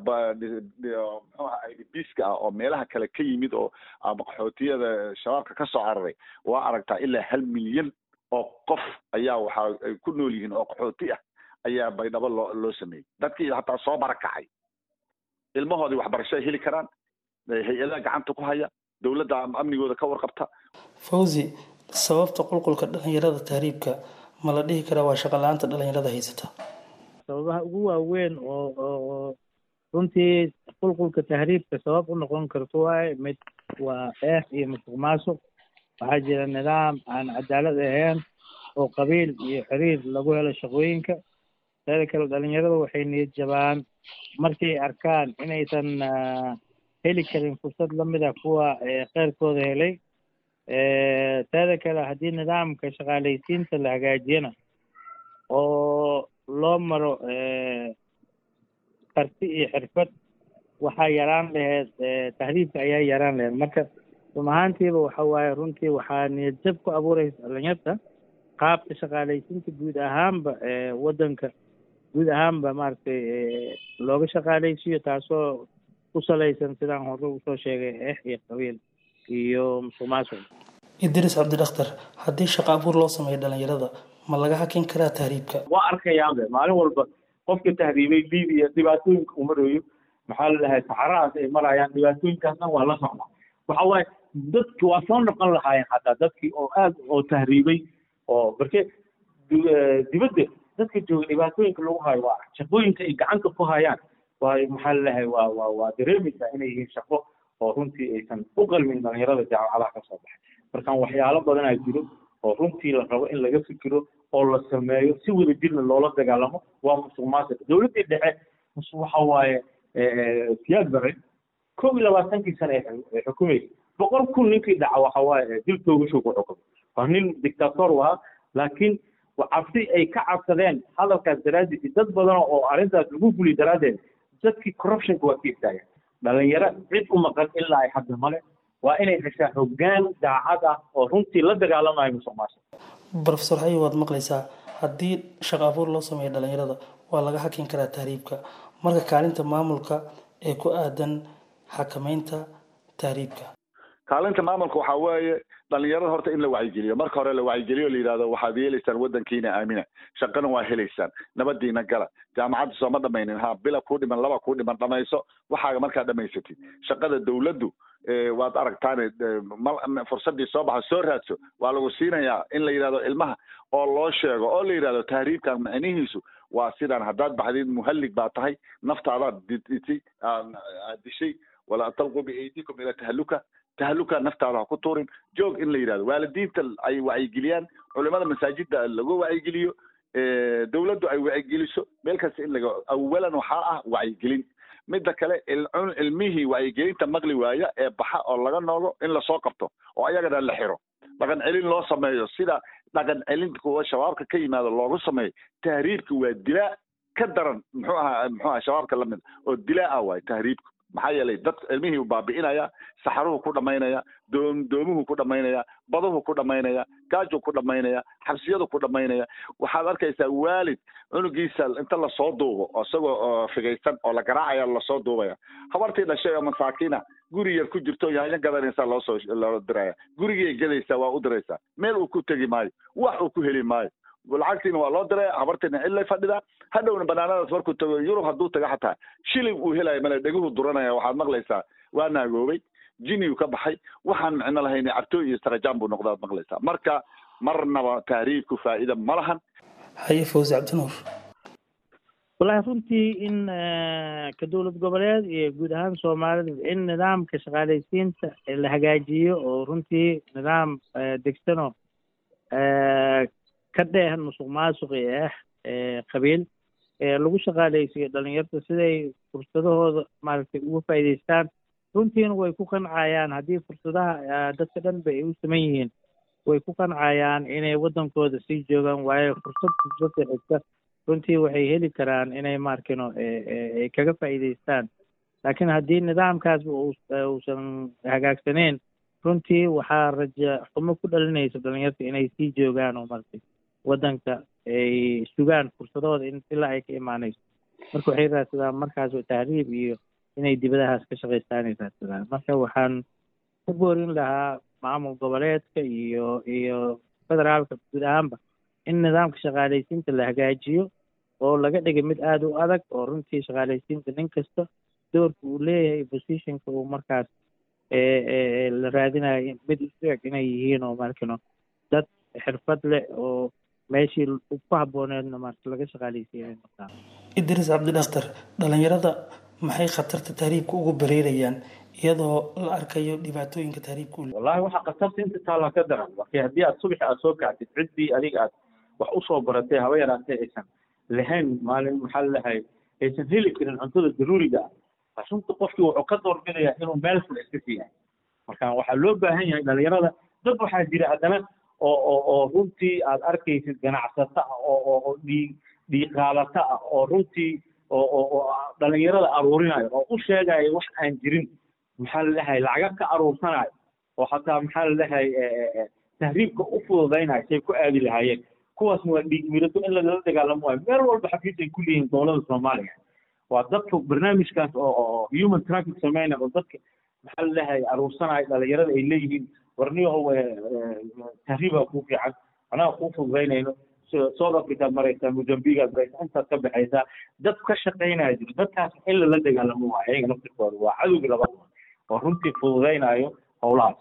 S4: mxuaha idbiska ah oo meelaha kale ka yimid oo ama qaxootiyada shabaabka ka soo cararay waa aragtaa ilaa hal milyan oo qof ayaa waxa ay ku nool yihiin oo qaxooti ah ayaa baydhabo loo loo sameeyey dadkii hataa soo barakacay ilmahoodii waxbarasho ay heli karaan hay-adaha gacanta ku haya dowladda amnigooda ka warqabta
S15: fawzi sababta qulqulka dhalinyarada tahriibka ma la dhihi karaa waa shaqo la-aanta dhalinyarada haysata
S16: sababaha ugu waaweyn oo oo runtii qulqulka tahriibka sabab u noqon karto waaye mid waa eex iyo musuq maasuq waxaa jira nidaam aan cadaalad ahayn oo qabiil iyo xiriir lagu helo shaqooyinka teeda kale dhalinyarada waxay niyad jabaan markay arkaan inaysan heli karin fursad lamid ah kuwa kheyrkooda helay teeda kale haddii nidaamka shaqaalaysiinta la hagaajiyana oo loo maro karti iyo xirfad waxaa yaraan laheyd tahriibka ayaa yaraan laheyd marka run ahaantiiba waxa waaye runtii waxaa niyad jab ku abuuraysa dhalinyarta qaabka shaqaalaysiinta guud ahaanba waddanka guud ahaanba maaragtay looga shaqaalaysiiyo taasoo ku salaysan sidaan hore usoo sheegay eex iyo qabiil iyo musuq maasuq
S15: idris cabdidakhtar haddii shaqo abuur loo sameeyo dhalinyarada ma laga hakin karaa tahriibka
S5: waa arkayaabe maalin walba qofka tahriibay libiya dhibaatooyinka uu marayo maxaa la dhahay saxarahaas ay marayaan dhibaatooyinkaas dhan waa la socda waxa waaye dadki waa soo noqon lahaayeen xataa dadkii oo aad oo tahriibay oo marke dibadda dadka jooga dhibaatooyinka lagu hayo waa shaqooyinka ay gacanta ku hayaan waa maxaa la dhahay waa waa waa dareemaysaa inay yihiin shaqo oo runtii aysan u qalmin dhalinyarada jaamacadaha ka soo baxay markaan waxyaalo badanaa jiro oo runtii la rabo in laga fikiro oo la sameeyo si wada jirna loola dagaalamo waa musuq maasuq dowladdii dhexe waxa waaye siyaad bare kow iyo labaatankii sane ay xukumaysa boqol kun ninkii dhaca waxa waaye dil toogashow ku xukumay waa nin dictator u ahaa laakiin cabsi ay ka cabsadeen hadalkaas daraaddiis dad badan oo arrintaas lagu guliy daraaddeed dadkii corruptionka waa ka istaagan dhalinyaro cid u maqan ilaa ay hadda male waa inay heshaa hoggaan daacad ah oo runtii la dagaalamayo musuq maasuq
S15: brofesor hayi waad maqlaysaa haddii shaqo abuur loo sameeyo dhalinyarada waa laga hakin karaa tahriibka marka kaalinta maamulka ee ku aadan xakameynta tahriibka
S4: kaalinta maamulka waxaa weeye dhalinyarada horta in la wacyigeliyo marka hore la wacyigeliyo la yidhahdo waxaad yeelaysaan waddankiina aamina shaqana waa helaysaan nabadiina gala jaamacadda sooma dhamaynin ha bila kuu dhiman laba kuu dhiman dhamayso waxaaga markaa dhamaysatid shaqada dowladdu waad aragtaane fursadii soo baxa soo raadso waa lagu siinayaa in la yidhahdo ilmaha oo loo sheego oo la yidhahdo tahriibkan macnihiisu waa sidaan haddaad baxdid muhallig baa tahay naftaadaad ditay aad dishay walaa talqu biaydikum ila tahaluka tahaluka naftaada ha ku tuurin joog in la yidhahdo waalidiinta ay wacyigeliyaan culimada masaajidda lagu wacyigeliyo dowladdu ay wacyigeliso meel kasta in laga awalan waxaa ah wacyigelin midda kale ilmihii wacyigelinta maqli waaya ee baxa oo laga noogo in lasoo qabto oo ayagana la xiro dhaqan celin loo sameeyo sida dhaqan celin kuwa shabaabka ka yimaado loogu sameeyo tahriibka waa dilaa ka daran muxuu ahaa muxuu aha shabaabka lamid oo dilaa ah waaye tahriibka maxaa yeelay dad ilmihii baabi'inaya saxaruhu ku dhammaynaya doom doomuhu ku dhammaynaya baduhu ku dhammaynaya gaaju ku dhammaynaya xabsiyadu ku dhammaynaya waxaad arkaysaa waalid cunugiisa inta lasoo duubo isagoo figaysan oo la garaacaya lasoo duubaya habartii dhashay oo masaakiina guri yar ku jirto yaanyo gadanaysaa loosoo loo diraya gurigay gadaysaa waa u diraysaa meel uu ku tegi maayo wax uu ku heli maayo lacagtiina waa loo diraya habartiina cillay fadhidaa hadhowna banaanadaas markuu tago yurub hadduu tago xataa shilin uu helayo male dheguhu duranaya waxaad maqlaysaa waa naagoobay jiniyu ka baxay waxaan micno lahayn cartooy iyo sarajaan buu noqdaad maqlaysaa marka marnaba tahriibku faa'iida ma lahan
S15: haye fawzi cabdinuur
S16: wallahi runtii in ka dowlad goboleed iyo guud ahaan soomaalida in nidaamka shaqaalaysiinta la hagaajiyo oo runtii nidaam degsanoo ka dheehan musuq maasuqi ah qabiil lagu shaqaalaysiyo dhalinyarta siday fursadahooda maaragtay uga faa'iidaystaan runtiina way ku qancayaan haddii fursadaha dadka dhan ba ay u saman yihiin way ku qancayaan inay waddankooda sii joogaan waayo fursad fursadda xigta runtii waxay heli karaan inay maarkino ay kaga faa'iidaystaan laakiin haddii nidaamkaasba uusan hagaagsaneyn runtii waxaa raja xumo ku dhalinaysa dhalinyarta inay sii joogaan oo maaragtay waddanka ay sugaan fursadahooda in ilaa ay ka imaanayso marka waxay raadsadaan markaas tahriib iyo inay dibadahaas ka shaqaystaan ay raadsadaan marka waxaan ku boorin lahaa maamul goboleedka iyo iyo federaalka guud ahaanba in nidaamka shaqaalaysiinta la hagaajiyo oo laga dhigay mid aada u adag oo runtii shaqaalaysiinta nin kasta doorka uu leeyahay positionka uu markaas la raadinayo mid isu eg inay yihiin oo markino dad xirfad leh oo meeshii ku habbooneedna marka laga shaqaalaysiiyay markaa
S15: idris cabdidhaktar dhalinyarada maxay khatarta tahriibka ugu bareerayaan iyadoo la arkayo dhibaatooyinka tahriibka u
S5: wallahi waxaa khatarta inta taala ka daran marka haddii aad subaxi aad soo kacdid ciddii adiga aad wax usoo baratay haba yaraatee aysan lahayn maalin maxaa lalahay aysan heli karin cuntada daruuriga ah runta qofkii wuxuu ka doorbidayaa inuu meel fula iska siiyahay marka waxaa loo baahan yahay dhalinyarada dad waxaa jira haddana oo oo oo runtii aad arkaysid ganacsato ah oo oo oo dhiig dhiiqaalato ah oo runtii oo oo oo dhalinyarada aruurinayo oo u sheegayo wax aan jirin maxaa lalahay lacaga ka aruursanayo oo xataa maxaa lalahay tahriibka u fududaynayo say ku aadi lahaayeen kuwaasna waa dhiig mirato in lagala dagaalamo waayo meel walba xafiis ay ku leeyihiin dowlada soomaaliya waa dadka barnaamijkaas oo oo human traffic sameynaya oo dadka maxaa lalahay aruursanayo dhalinyarada ay leeyihiin warniyahow tahriibaa kuu fiican anaa kuu fududaynayno south africaad maraysaa mozambigaad maraysaa intaad ka baxaysaa dad ka shaqaynaya jiro dadkaas in lala dagaalamo waa ayaga naftirkooda waa cadowgi labaad oo runtii fududaynayo howlahaas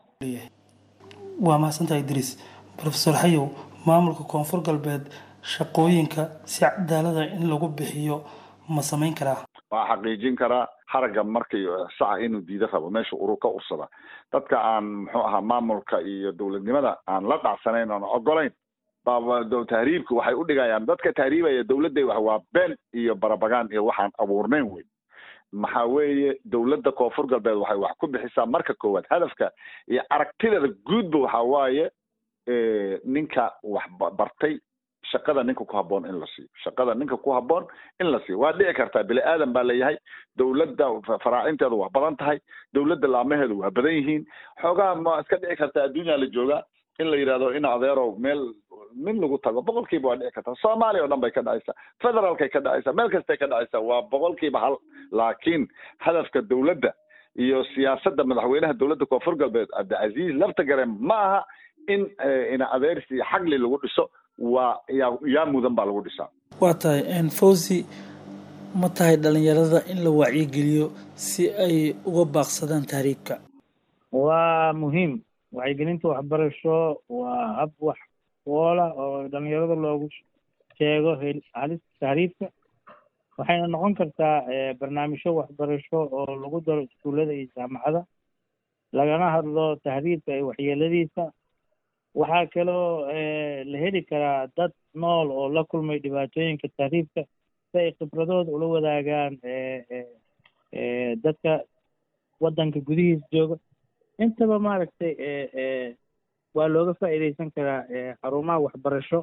S15: waa mahadsantaha idriis profesor xayow maamulka koonfur galbeed shaqooyinka si cadaalada in lagu bixiyo ma samayn karaa
S4: waa xaqiijin karaa haragga markii saca inuu diida rabo meesha urur ka ursada dadka aan muxuu ahaa maamulka iyo dowladnimada aan la dhacsanayn oon ogolayn tahriibka waxay u dhigayaan dadka tahriibaya dowladday wax waa been iyo barabagaan iyo waxaan abuurnayn wey maxaa weeye dowladda koonfur galbeed waxay wax ku bixisaa marka koowaad hadafka iyo aragtideeda guudba waxaa waaye ninka wax bartay shaqada ninka ku habboon in la siiyo shaqada ninka ku habboon in la siiyo waa dhici kartaa bini aadan baa leeyahay dowladda faraacinteedu waa badan tahay dowladda laamaheedu waa badan yihiin xoogaa ma iska dhici kartaa adduunyaa la joogaa in la yidhahdo in adeerow meel min lagu tago boqolkiiba waa dhici kartaa soomaaliya oo dhan bay ka dhacaysaa federaalkay ka dhacaysaa meel kastay ka dhacaysaa waa boqolkiiba hal laakiin hadafka dowladda iyo siyaasadda madaxweynaha dowladda koonfur galbeed cabdicasiis laftagare ma aha in ina adeersi iyo xagli lagu dhiso waa yaa yaa mudan baa lagu dhisaa
S15: waa tahay fawzi ma tahay dhalinyarada in la wacyigeliyo si ay uga baaqsadaan tahriibka
S16: waa muhiim wacyigelinta waxbarasho waa hab wax woola oo dhalinyarada loogu sheego halista tahriibka waxayna noqon kartaa barnaamijyo waxbarasho oo lagu daro iskuullada iyo jaamacada lagana hadlo tahriibka iyo waxyeeladiisa waxaa kaloo la heli karaa dad nool oo la kulmay dhibaatooyinka tahriibka si ay khibradooda ula wadaagaan dadka waddanka gudihiisa jooga intaba maaragtay waa looga faa'iidaysan karaa xarumaha waxbarasho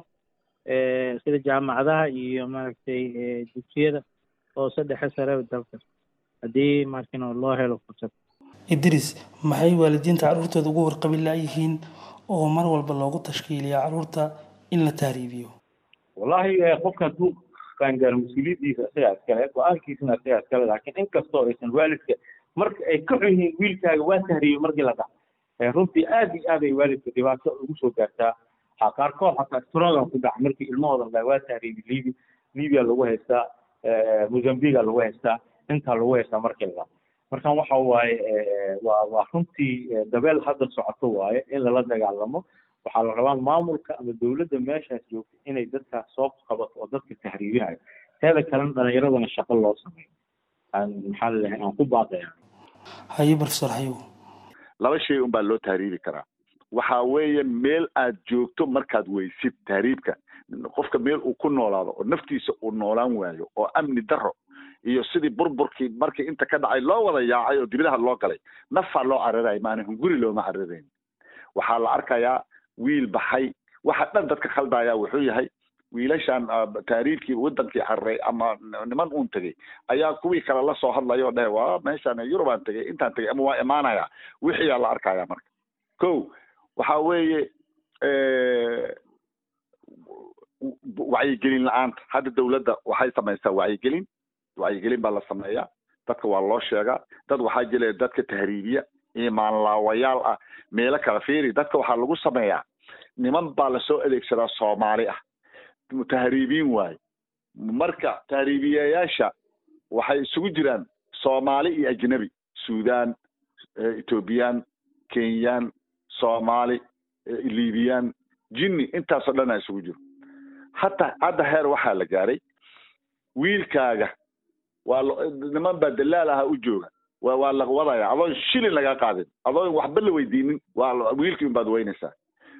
S16: sida jaamacadaha iyo maaragtay dugsiyada hoose dhexe sare dalka haddii markino loo helo fursad
S15: idris maxay waalidiinta carruurtooda ugu warqabi laayihiin oo mar walba loogu tashkiiliya carruurta in la tahriibiyo
S5: wallahi qofka hadduu qaangaaro mas-uuliyaddiisa isagaa iskale go-aankiisana isagaa iskale laakiin inkastoo aysan waalidka marka ay ka xun yihiin wiilkaaga waa tahriibay markii la dhaco runtii aad iyo aad ay waalidka dhibaato ugu soo gaartaa ha qaarkood xataa strogan ku dhaca markii ilmahooda la waa tahriibi libi libya lagu haystaa mozambiga lagu haystaa intaa lagu haystaa markii la dhaco markan waxa waaye waa waa runtii dabeel hadda socoto waaye in lala dagaalamo waxaa la rabaa maamulka ama dowladda meeshaas joogta inay dadkaas soo qabato oo dadka tahriibinayo teeda kalena dhalinyaradana shaqo loo sameeyo aan maxaa lalehay aan ku baaqaya
S15: haye professor hayow
S4: laba shay un baa loo tahriibi karaa waxa weeye meel aad joogto markaad weysid tahriibka qofka meel uu ku noolaado oo naftiisa uu noolaan waayo oo amni daro iyo sidii burburkii markii inta ka dhacay loo wada yaacay oo dibadaha loo galay nafaa loo cararayo maana hunguri looma cararayn waxaa la arkayaa wiil baxay waxa dhan dadka khaldaya wuxuu yahay wiilashan taariibkii wadankii cararay ama niman uun tegey ayaa kuwii kale la soo hadlaya oo dhahe waa meeshaan yurubaan tegey intaan tegey ama waa imaanaya wixiyaa la arkaya marka ko waxa weeye wacyigelin la-aanta hadda dawladda waxay samaysaa wacyigelin wacyigelin baa la sameeyaa dadka waa loo sheegaa dad waxaa jira dadka tahriibiya imaanlaawayaal ah meelo kala fiiri dadka waxaa lagu sameeyaa niman baa lasoo adeegsadaa soomaali ah tahriibiin waaye marka tahriibiyayaasha waxay isugu jiraan soomaali iyo ajnabi sudan ethoobiyan kenyaan soomaali libiyan jinni intaasoo dhan a isugu jiro hata hadda heer waxaa la gaaray wiilkaaga waa niman baa dalaal aha u jooga wa waa la wadaya adoon shilin lagaa qaadin adoon waxba la weydiinin waa wiilkii unbaad weynaysaa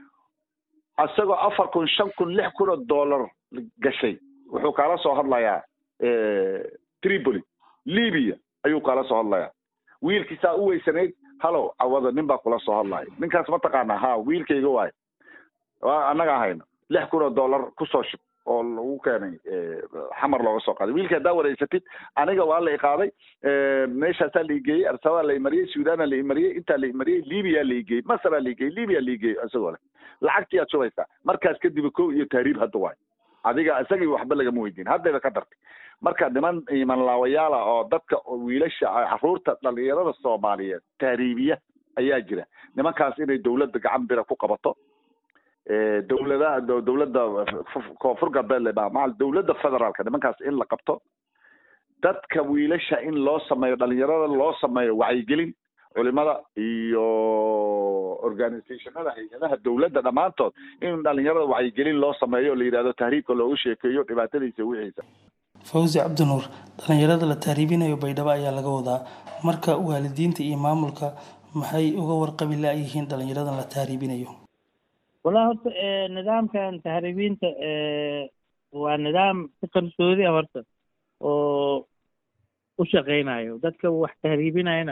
S4: isagoo afar kun shan kun lix kun oo dollar gashay wuxuu kaala soo hadlayaa tripoli libya ayuu kaala soo hadlayaa wiilkiisaa u weysanayd halow cawada nin baa kula soo hadlaya ninkaas ma taqaanaa ha wiilkayga waayo waa annaga hayno lix kun oo dollar kusoo shub oo lagu keenay xamar looga soo qaaday wiilka haddaa wareysatid aniga waa la iqaaday meeshaasaa la igeeyey arsabaa la imariyey suudana la imariyey intaa la imariyey libiya la igeeyey masraa la igeeyey libya la igeeyey isagoo leh lacagtii aad shubaysaa markaas kadib kow iyo tahriib hadda waayo adiga isagii waxba lagama weydiin haddayba ka dartay marka niman imanlaawayaala oo dadka wiilasha caruurta dhalinyarada soomaaliyeed tahriibiya ayaa jira nimankaas inay dawladda gacan bira ku qabato dawladaha dawladda koonfur galbeed maal dawladda federaalka nimankaas in la qabto dadka wiilasha in loo sameeyo dhalinyarada loo sameeyo wacyigelin culimada iyo organizationada hay-adaha dawladda dhammaantood in dhalinyarada wacyigelin loo sameeyo la yidhahdo tahriibka loogu sheekeeyo dhibaatadiisa wixiisa
S15: fawzi cabdinuur dhalinyarada la tahriibinayo baydhabo ayaa laga wadaa marka waalidiinta iyo maamulka maxay uga warqabi la-yihiin dhalinyaradan la tahriibinayo
S16: wallahi horta nidaamkan tahriibiinta waa nidaam si qarsoodi ah horta oo u shaqeynayo dadka wax tahriibinayana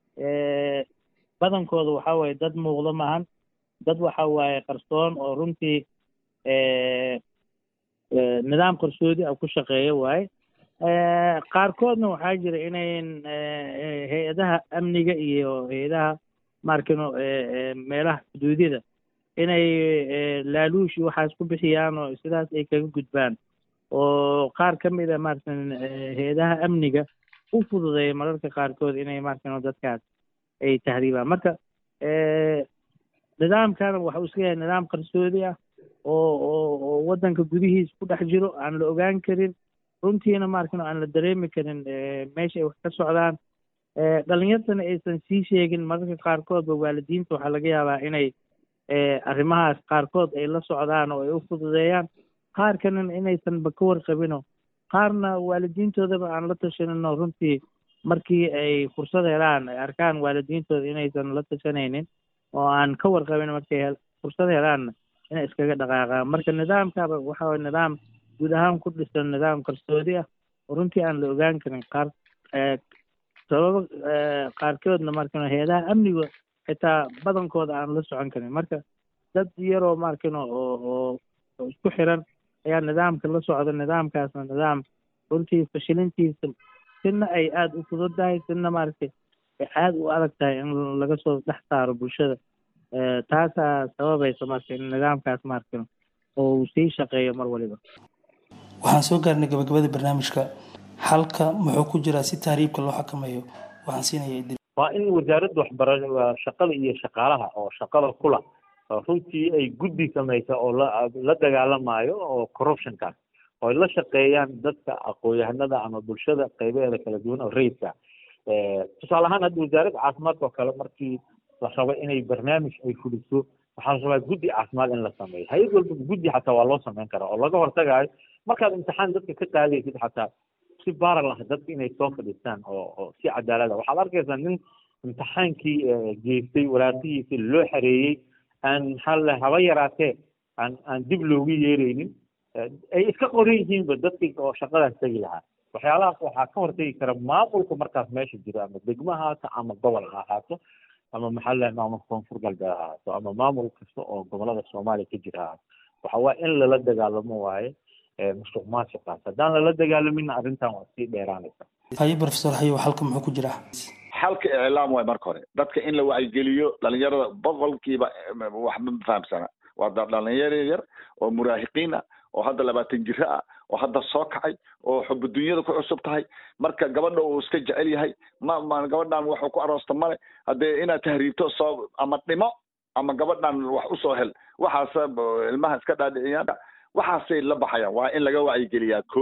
S16: badankooda waxa waaye dad muuqdo maahan dad waxa waaye qarsoon oo runtii nidaam qarsoodi ah ku shaqeeya waaye qaarkoodna waxaa jira inayn hay-adaha amniga iyo hay-adaha maarkino meelaha xuduudyada inay laaluush iyo waxaas ku bixiyaan oo sidaas ay kaga gudbaan oo qaar ka mid a maaratan hay-adaha amniga u fududeeya mararka qaarkood inay maaratan dadkaas ay tahriibaan marka nidaamkana waxa uu iska yahay nidaam qarsoodi ah oo oo oo waddanka gudihiis ku dhex jiro aan la ogaan karin runtiina maarkan aan la dareemi karin meesha ay wax ka socdaan dhalinyartana aysan sii sheegin mararka qaarkoodba waalidiinta waxaa laga yaabaa inay arrimahaas qaarkood ay la socdaan oo ay u fududeeyaan qaar kalena inaysanba ka warqabino qaarna waalidiintoodaba aan la tashaninoo runtii markii ay fursad helaan ay arkaan waalidiintooda inaysan la tashanaynin oo aan ka warqabin markay fursad helaanna inay iskaga dhaqaaqaan marka nidaamkaba waxa waye nidaam guud ahaan ku dhisan nidaam qarsoodi ah oo runtii aan la ogaan karin qaar sababo qaarkoodna markan hay-adaha amniga xitaa badankooda aan la socon karin marka dad yaroo markan oo oo isku xiran ayaa nidaamka la socda nidaamkaasna nidaam runtii fashilintiisa sina ay aada u fududahay sina maaragtay ay aada u adag tahay in laga soo dhex saaro bulshada taasaa sababaysa marka in nidaamkaas maaragtay oo uu sii shaqeeyo mar waliba
S15: waxaan soo gaarnay gabagabada barnaamijka halka muxuu ku jiraa si tahriibka loo xakameeyo waxaan siinaya idil
S5: waa in wasaaradda waxbarashada shaqada iyo shaqaalaha oo shaqada kula runtii ay guddi samaysa oo la la dagaalamayo oo corruptionkaas oo ay la shaqeeyaan dadka aqoon-yahanada ama bulshada qaybaheeda kala duwan oo rayidka tusaale ahaan hadda wasaaradda caafimaadka oo kale markii la rabo inay barnaamij ay fuliso waxaa la rabaa guddi caafimaad in la sameeyo hay-ad walba guddi xataa waa loo sameyn karaa oo laga hortagayo markaad imtixaan dadka ka qaadaysid xataa si baral ah dadka inay soo fadhiistaan oo oo si cadaalad ah waxaad arkaysaa nin imtixaankii geystay waraaqihiisi loo xareeyey aan maxaa la haba yaraatee aan aan dib loogu yeeraynin ay iska qoran yihiinba dadkii oo shaqadaas tegi lahaa waxyaalahaas waxaa ka hortegi kara maamulka markaas meesha jiro ama degmo ha ahaato ama gobol ha ahaato ama maxaa la maamul koonfur galbeed ha ahaato ama maamul kasta oo gobolada soomaaliya ka jira ha ahaato waxa waa in lala dagaalamo waaye musuq maasuqaas haddaan lala dagaalamin arrintan waa sii dheeraanaysa
S15: haye professor hayo halka muxuu ku jiraa
S4: xalka iclaam waay marka hore dadka in la wacyigeliyo dhalinyarada boqolkiiba waxba ma fahamsana waa dhalinyaro yar oo muraahiqiin ah oo hadda labaatan jiro ah oo hadda soo kacay oo xubu dunyada ku cusub tahay marka gabadha uu iska jecel yahay ma ma gabadhan waxuu ku aroosta male haddee inaad tahriibto soo ama dhimo ama gabadhan wax usoo hel waxaas ilmaha iska dhaadhiciyaan waxaasay la baxayaan waa in laga wacyigeliyaa ko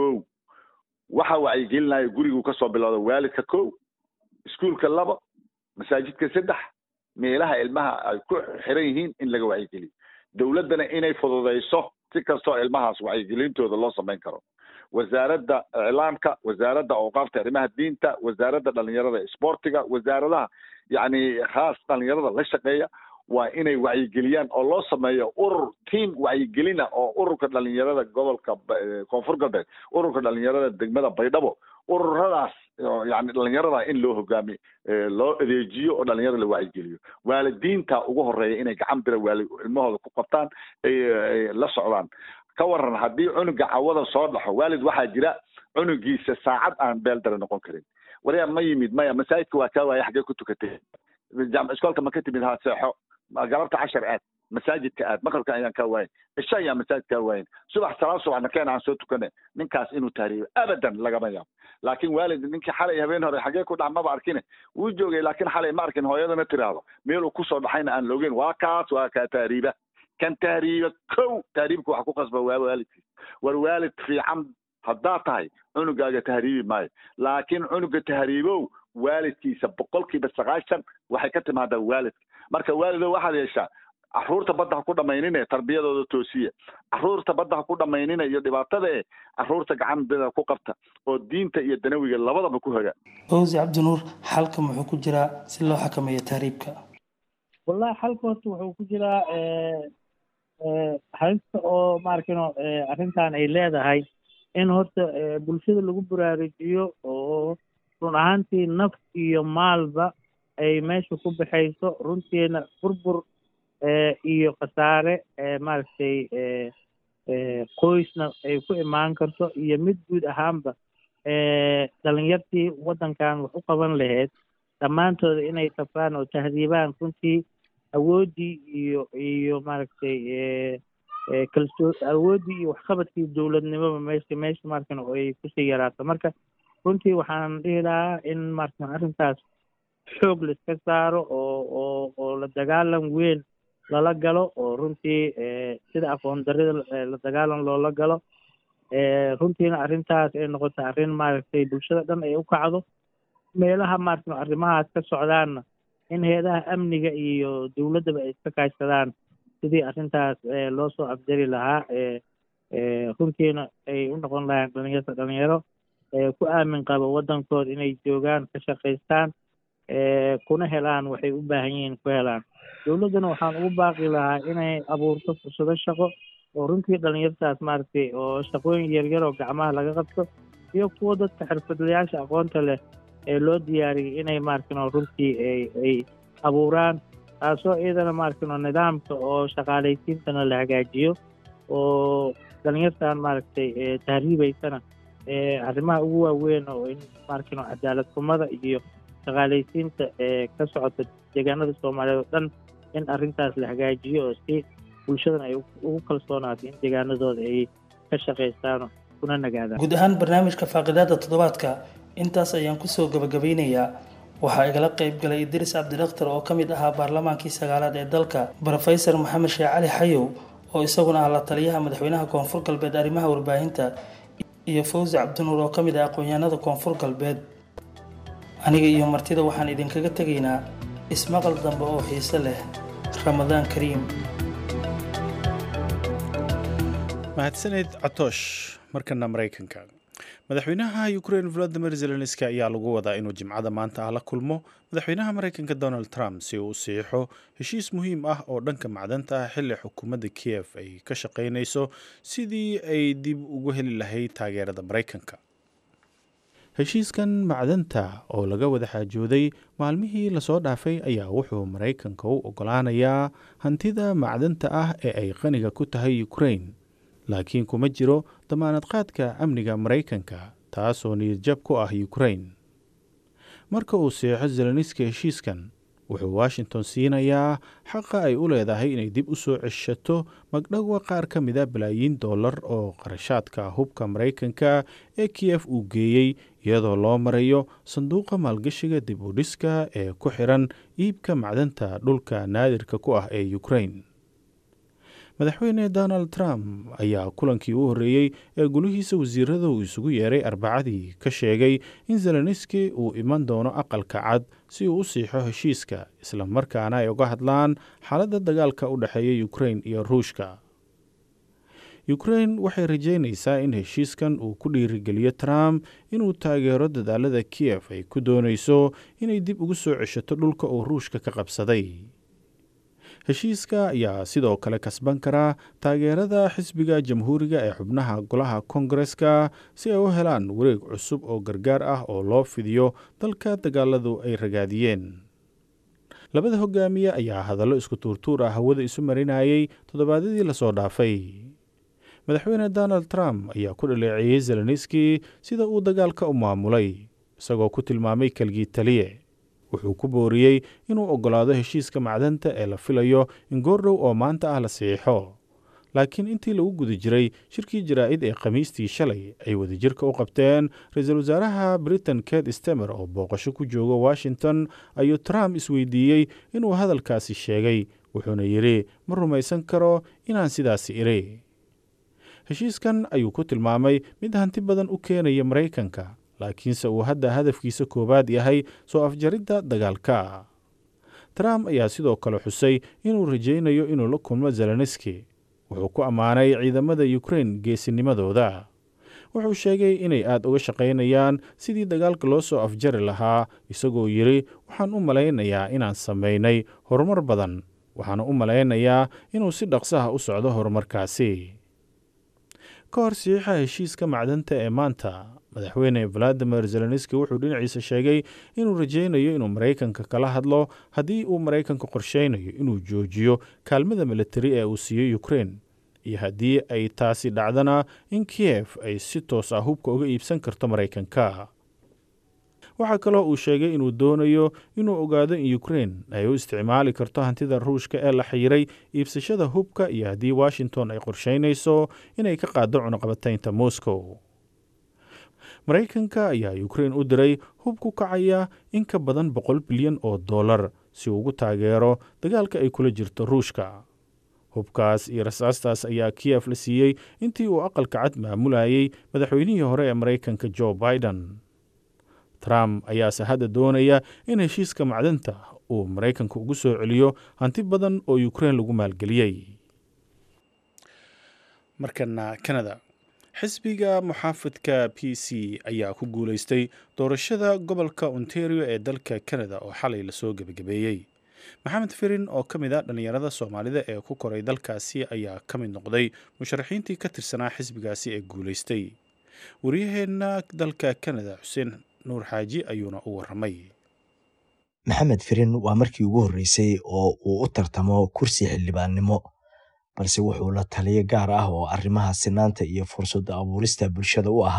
S4: waxa wacyigelinaya gurigu kasoo bilowda waalidka ko iskuolka laba masaajidka saddex meelaha ilmaha ay ku xiran yihiin in laga wacyigeliyo dowladdana inay fududayso si kastoo ilmahaas wacyigelintooda loo samayn karo wasaaradda iclaamka wasaaradda awqaafta arrimaha diinta wasaaradda dhalinyarada isboortiga wasaaradaha yacni khaas dhalinyarada la shaqeeya waa inay wacyigeliyaan oo loo sameeyo urur team wacyigelina oo ururka dhalinyarada gobolka koonfur galbeed ururka dhalinyarada degmada baydhabo ururadaas yani dhalinyarada in loo hogaamiyo loo adeejiyo oo dhalinyarada la wacyigeliyo waalidiinta ugu horeeya inay gacan bira waali ilmahooda ku qabtaan ay la socdaan ka waran haddii cunuga cawada soo dhaxo waalid waxaa jira cunugiisa saacad aan beeldare noqon karin waryaa ma yimid maya masaajidka waa kaa waaya xaggee ku tukatay jaamic iskoolka ma ka timid ha seexo galabta cashar aad masaajidka aad maqribka ayaan kaa waayin cisha ayaan masaajid kaa waayin subax salaad subaxna keen aan soo tukane ninkaas inuu tahriibo abadan lagama yaabo laakiin waalid ninkii xalay habeen hore xagee ku dhax maba arkine wuu joogay laakiin xalay ma arkin hooyadana tiraahdo meeluu kusoo dhaxayna aan loogeyn waa kaas waa kaa tahriiba kan tahriiba kow tahriibka waxa ku qasba waa waalidkiis war waalid fiican haddaa tahay cunugaaga tahriibi maayo laakiin cunuga tahriibow waalidkiisa boqolkiiba sagaashan waxay ka timaadaa waalidka marka waalidow waxaad yeeshaa caruurta badda ha ku dhamaynine tarbiyadooda toosiya caruurta badda ha ku dhamaynine iyo dhibaatada e caruurta gacan bida ku qabta oo diinta iyo danawiga labadaba ku hoga
S15: owsi cabdinuur xalka muxuu ku jiraa si loo xakameeyo tahriibka
S16: wallahi xalka horta wuxuu ku jiraa halista oo maarkino arrintan ay leedahay in horta bulshada lagu baraarujiyo oo run ahaantii naf iyo maalba ay meesha ku baxayso runtiina burbur iyo khasaare maaragtay qoysna ay ku imaan karto iyo mid guud ahaanba dhalinyartii waddankan wax u qaban lahayd dhammaantooda inay safraan oo tahdiibaan runtii awooddii iyo iyo maaragtay kalsoo awooddii iyo waxqabadkii dowladnimoba meesha meesha markan ay kusii yaraato marka runtii waxaan dhihi lahaa in markan arrintaas xoog la iska saaro oo oo oo la dagaalan weyn lala galo oo runtii sida aqoon darida la dagaalan loola galo runtiina arrintaas ay noqoto arrin maaragtay bulshada dhan ay u kacdo meelaha maaragtay arrimahaas ka socdaanna in heedaha amniga iyo dowladdaba ay iska kaashadaan sidii arrintaas loo soo afjari lahaa runtiina ay u noqon lahayn dhalinyarta dhalinyaro ku aamin qabo waddankooda inay joogaan ka shaqaystaan kuna helaan waxay u baahan yihiin ku helaan dowladdana waxaan ugu baaqi lahaa inay abuurto fursado shaqo oo runtii dhalinyartaas maaragtay oo shaqooyin yaryar oo gacmaha laga qabto iyo kuwa dadka xirfadlayaasha aqoonta leh ee loo diyaariyay inay maaragtay runtii ay ay abuuraan taasoo iyadana maaragtay nidaamka oo shaqaalaysiintana la hagaajiyo oo dhalinyartan maaragtay tahriibaysana arrimaha ugu waaweyn oo in maarkin cadaalad xumada iyo shaqaalaysiinta ee ka socota deegaanada soomaaliyeed oo dhan in arrintaas la hagaajiyo oo si bulshadan ay ugu kalsoonaato in deegaanadooda ay ka shaqaystaan kuna nagaadaan
S15: guud ahaan barnaamijka faaqidaada toddobaadka intaas ayaan kusoo gabagabeynayaa waxaa igala qayb galay idris cabdidakhtar oo ka mid ahaa baarlamaankii sagaalaad ee dalka brofesor maxamed sheekh cali xayow oo isaguna ah la taliyaha madaxweynaha koonfur galbeed arrimaha warbaahinta iyo fawzi cabdinuur oo ka mid ah aqoon-yahanada koonfur galbeed aniga iyo martida waxaan idinkaga tegaynaa ismaqal dambe oo xiise leh ramadaan kariim
S2: mahadsaneed catoosh markana maraykanka madaxweynaha ukrain valadimir zelenski ayaa lagu wadaa inuu jimcada maanta ah la kulmo madaxweynaha maraykanka donald trump si uu u siixo heshiis muhiim ah oo dhanka macdanta ah xilli xukuumadda kiev ay ka shaqaynayso sidii ay dib ugu heli lahayd taageerada maraykanka heshiiskan macdanta oo laga wada xaajooday maalmihii lasoo dhaafay ayaa wuxuu maraykanka u ogolaanayaa hantida macdanta ah ee ay qaniga ku tahay ukrain laakiin kuma jiro damaanad qaadka amniga maraykanka taasoo niyadjab ku ah ukrain marka uu seexo zeleniski heshiiskan wuxuu washington siinayaa xaqa ay u leedahay inay dib u soo ceshato magdhowa qaar ka mida balaayiin dollar oo qarashaadka hubka maraykanka ee kiyef uu geeyey iyadoo loo marayo sanduuqa maalgashiga dib u dhiska ee ku xiran iibka macdanta dhulka naadirka ku ah ee ukrain madaxweyne donald trump ayaa kulankii u horreeyey ee gulihiisa wasiirada uu isugu yeeray arbacadii ka sheegay in zeleniski uu iman doono aqalka cad si uu u siixo heshiiska islamarkaana ay uga hadlaan xaaladda dagaalka u dhexeeya ukrain iyo ruushka ukrain waxay rajeynaysaa in heshiiskan uu ku dhiirigeliyo trump inuu taageero dadaalada kiyef ay ku doonayso inay dib ugu soo ceshato dhulka uu ruushka ka qabsaday heshiiska ayaa sidoo kale kasban karaa taageerada xisbiga jamhuuriga ee xubnaha golaha kongareska si ay u helaan wareeg cusub oo gargaar ah oo loo fidiyo dalka dagaaladu ay ragaadiyeen labada hogaamiye ayaa hadallo isku tuurtuur ah hawada isu marinayay toddobaadyadii lasoo dhaafay madaxweyne donald trump ayaa ku dhaleeceeyey zeleniski sida uu dagaalka u maamulay isagoo ku tilmaamay kelgii taliye wuxuu ku booriyey inuu oggolaado heshiiska macdanta ee la filayo in goordhow oo maanta ah la siixo laakiin intii lagu guda jiray shirkii jaraa'id ee khamiistii shalay ay wadajirka u qabteen ra-iisul wasaaraha britain ket stemer oo booqasho ku jooga washington ayuu trump isweydiiyey inuu hadalkaasi sheegay wuxuuna yidhi ma rumaysan karo inaan sidaasi iri heshiiskan ayuu ku tilmaamay mid hanti badan u keenaya maraykanka laakiinse uu hadda hadafkiisa koowaad yahay soo afjaridda dagaalka trump ayaa sidoo kale xusay inuu rajaynayo inuu la kulmo zeleniski wuxuu ku ammaanay ciidamada ukrain geesinimadooda wuxuu sheegay inay aada uga shaqaynayaan sidii dagaalka loo soo afjari lahaa isagoo yidhi waxaan u malaynayaa inaan samaynay horumar badan waxaana u malaynayaa inuu si dhaqsaha u socdo horumarkaasi ka hor sixiixa heshiiska macdanta ee maanta madaxweyne valadimir zeleniski wuxuu dhinaciisa sheegay inuu rajaynayo inuu maraykanka kala hadlo haddii uu maraykanka qorsheynayo inuu joojiyo kaalmada militari ee uu siiyey ukrain iyo haddii ay taasi dhacdana in kiyef ay si toos ah hubka uga iibsan karto maraykanka waxaa kaloo uu sheegay inuu doonayo inuu ogaado in ukrain ay u isticmaali karto hantida ruushka ee la xiiray iibsashada hubka iyo haddii washington ay qorsheynayso inay ka qaado cunuqabataynta moscow maraykanka ayaa ukrain u diray hub ku kacaya in ka badan boqol bilyan oo dollar si uu ugu taageero dagaalka ay kula jirto ruushka hubkaas iyo rasaastaas ayaa kiyef la siiyey intii uu aqalka cad maamulayay madaxweynihii hore ee maraykanka jo biden trump ayaase hadda doonaya in heshiiska macdanta uu maraykanka ugu soo celiyo hanti badan oo ukrain lagu maalgeliyey markana canada xisbiga muxaafidka p c ayaa ku guulaystay doorashada gobolka ontario ee dalka canada oo xalay lasoo gebagabeeyey maxamed firin oo ka mid ah dhallinyarada soomaalida ee ku koray dalkaasi ayaa ka mid noqday musharaxiintii ka tirsanaa xisbigaasi ee guulaystay waryaheena dalka canada xuseen nuur xaaji ayuuna u waramay
S17: maxamed firin waa markii ugu horreysay oo uu u tartamo kursi xildhibaannimo balse wuxuu la taliyo gaar ah oo arrimaha sinaanta iyo fursadda abuurista bulshada u ahaa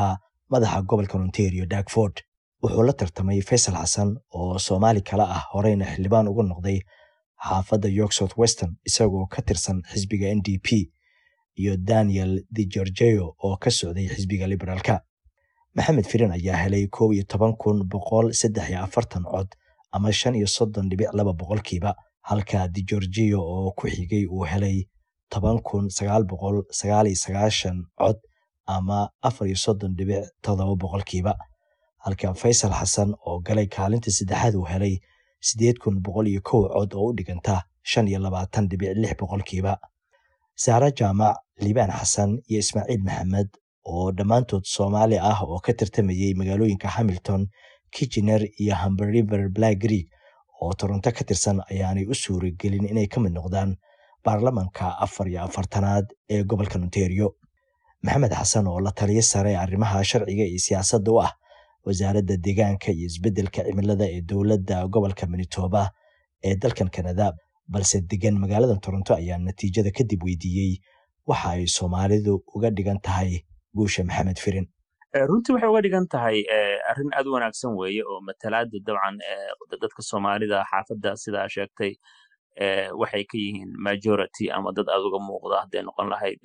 S17: madaxa gobolka ontario dagford wuxuu la tartamay faysal xasan oo soomaali kale ah horeyna xildhibaan uga noqday xaafadda york south western isagoo ka tirsan xisbiga n d p iyo daniel de gorgeo oo ka socday xisbiga liberaalka maxamed firin ayaa helay koob iyo toban kun boqol saddex iyo afartan cod ama shan iyo soddon dhibic laba boqolkiiba halka de gorgeo oo ku xigay uu helay toban kun sagaal boqol sagaal iyo sagaashan cod ama afar iyo soddon dhibic toddoba boqolkiiba halka faysal xasan oo galay kaalinta saddexaad uu helay siddeed kun boqol iyo kow cod oo u dhiganta shan iyo labaatan dhibic lix boqolkiiba saare jaamac liibaan xasan iyo ismaaciil maxamed oo dhammaantood soomaali ah oo ka tartamayey magaalooyinka hamilton kitchener iyo hamber river black greek oo toronto ka tirsan ayaanay u suuragelin inay ka mid noqdaan baarlamanka afar iyo afartanaad ee gobolka ontario maxamed xasan oo la taliyo sare arrimaha sharciga iyo siyaasadda u ah wasaaradda deegaanka iyo isbeddelka cimilada ee dowladda gobolka manitoba ee dalkan kanada balse degan magaalada toronto ayaa natiijada kadib weydiiyey waxa ay soomaalidu uga dhigan tahay guusha maxamed firin
S18: runtii waxay uga dhigan tahay arrin aad u wanaagsan weeye oo matalaada dabcan dadka soomaalida xaafadda sidaa sheegtay waxay ka yihiin majority ama dad aad uga muuqda hadday noqon lahayd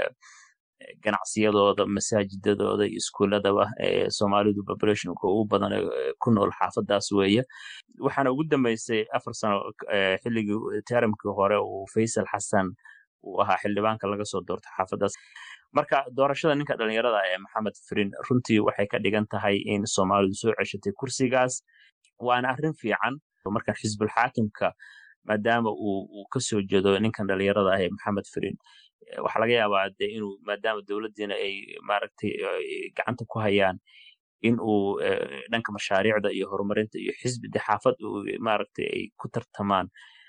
S18: ganacsiyadooda masaajidadooda iyo iskuuladaba soomaalidu populationka ugu badan ku nool xaafadaas weeye waxaana ugu dambeysay afar sano xilligii teramkii hore uu faysal xasan uu ahaa xildhibaanka laga soo doorto xaafadaas marka doorashada ninka dhalinyarada ee maxamed firin runtii waxay ka dhigan tahay in soomaalidu soo ceshatay kursigaas waana arrin fiican marka xisbul xaakimka maadaama uu kasoo jeedo ninkan dhalinyarada ah ee maxamed firin waxaa laga yaabaa de inuu maadaama dowladdiina ay maaragtay gacanta ku hayaan in uu dhanka mashaariicda iyo horumarinta iyo xisbi de xaafad uu maaragtay ay ku tartamaan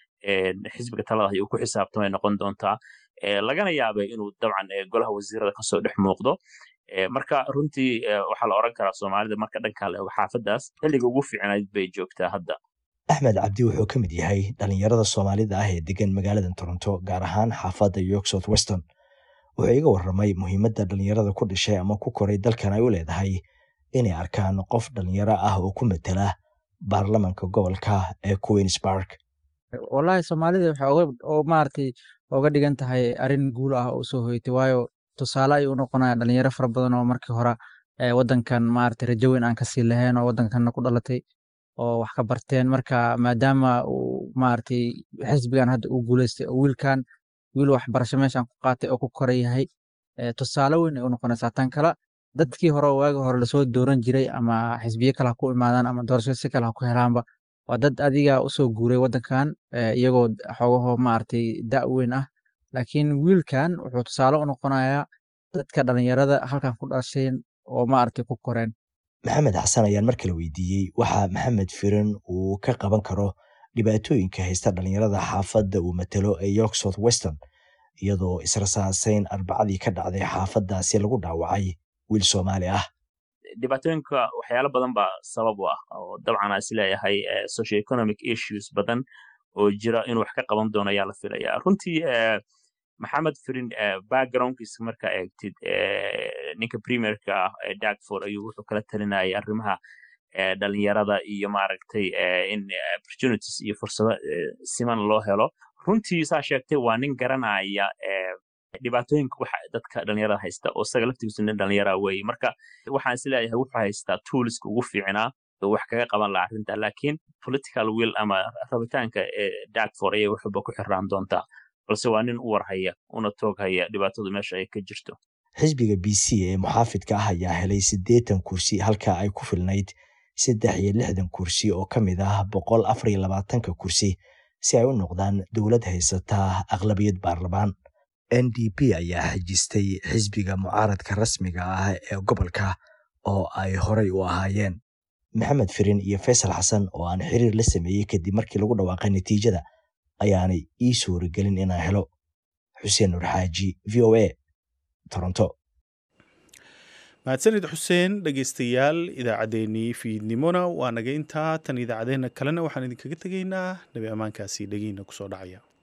S18: xisbiga talada ay ku xisaabtamay noqon doontaa lagana yaabay inuu dabcan golaha wasiirada kasoo dhex muuqdo marka runtii waxaa la oran karaa soomaalida marka dhankaa la ego xaafadaas xilliga ugu fiicnayd bay joogtaa hadda
S17: axmed cabdi wuxuu ka mid yahay dhalinyarada soomaalida ah ee degan magaalada toronto gaar ahaan xaafadda york south western wuxuu iga warramay muhiimadda dhalinyarada ku dhashay ama ku koray dalkan ay u leedahay inay arkaan qof dhalinyaro ah oo ku matela baarlamanka gobolka ee queens park
S19: wallahi soomaalida waxay maaragtay oga dhigan tahay arrin guul ah oo soo hoytay waayo tusaale ayuu u noqonaya dhalinyaro fara badan oo markii hore wadankan maaragtay rajo weyn aan kasii lahayn oo wadankanna ku dhalatay oo wax ka barteen marka maadaama uu maaragtay xisbigan hadda uu guuleystay oo wiilkan wiil waxbarasho meeshan ku qaatay oo ku koran yahay tusaale weyn ay u noqonaysaa tan kale dadkii hore waagi hore lasoo dooran jiray ama xisbiye kale ha ku imaadaan ama doorasho si kale ha ku helaanba waa dad adiga usoo guuray wadankan iyagoo xogaho maaragtay da' weyn ah laakiin wiilkan wuxuu tusaale u noqonayaa dadka dhalinyarada halkan ku dhasheen oo maaragtay ku koreen
S17: maxamed xasan ayaan mar kale weydiiyey waxa maxamed firin uu ka qaban karo dhibaatooyinka haysta dhalinyarada xaafadda uu matalo ee york south western iyadoo israsaaseyn arbacadii ka dhacday xaafaddaasi lagu dhaawacay wiil soomaali ah
S18: dhibaatooyinka waxyaalo badan baa sabab u ah oo dabcan aan isleeyahay socio economic issues badan oo jira inuu wax ka qaban doono ayaa la filaya runtii maxamed firin backgroundkiisa markaa eegtid ninka premierka ah dagford ayuu wuxuu kala talinayay arrimaha dhalinyarada iyo maaragtay in opportunities iyo fursado siman loo helo runtii saa sheegtay waa nin garanaya dhibaatooyinka waxa dadka dhalinyarada haysta oo isaga laftigiisu nin dhalinyara weeye marka waxaan isleeyahay wuxuu haystaa toolska ugu fiicnaa oo wax kaga qaban laha arrinta laakiin political will ama rabitaanka dagford ayay waxba ku xiraan doontaa balse waa nin u warhaya una toog haya dhibaatadu meesha ay ka jirto
S17: xisbiga b c ee muxaafidka ah ayaa helay siddeetan kursi halka ay ku filnayd saddex iyo lixdan kursi oo ka mid ah boqol afar iyo labaatanka kursi si ay u noqdaan dowlad haysata aqlabiyad baarlamaan n d p ayaa xajistay xisbiga mucaaradka rasmiga ah ee gobolka oo ay horay u ahaayeen maxamed firin iyo faysal xasan oo aan xiriir la sameeyey kadib markii lagu dhawaaqay natiijada ayaanay ii suuragelin inaan helo xuseen nur xaaji v o a toronto
S2: mahadsanid xuseen dhegeystayaal idaacaddeenii fiidnimona waa naga intaa tan idaacaddeenna kalena waxaan idinkaga tegaynaa nabi ammaankaasi dhegeyna kusoo dhacaya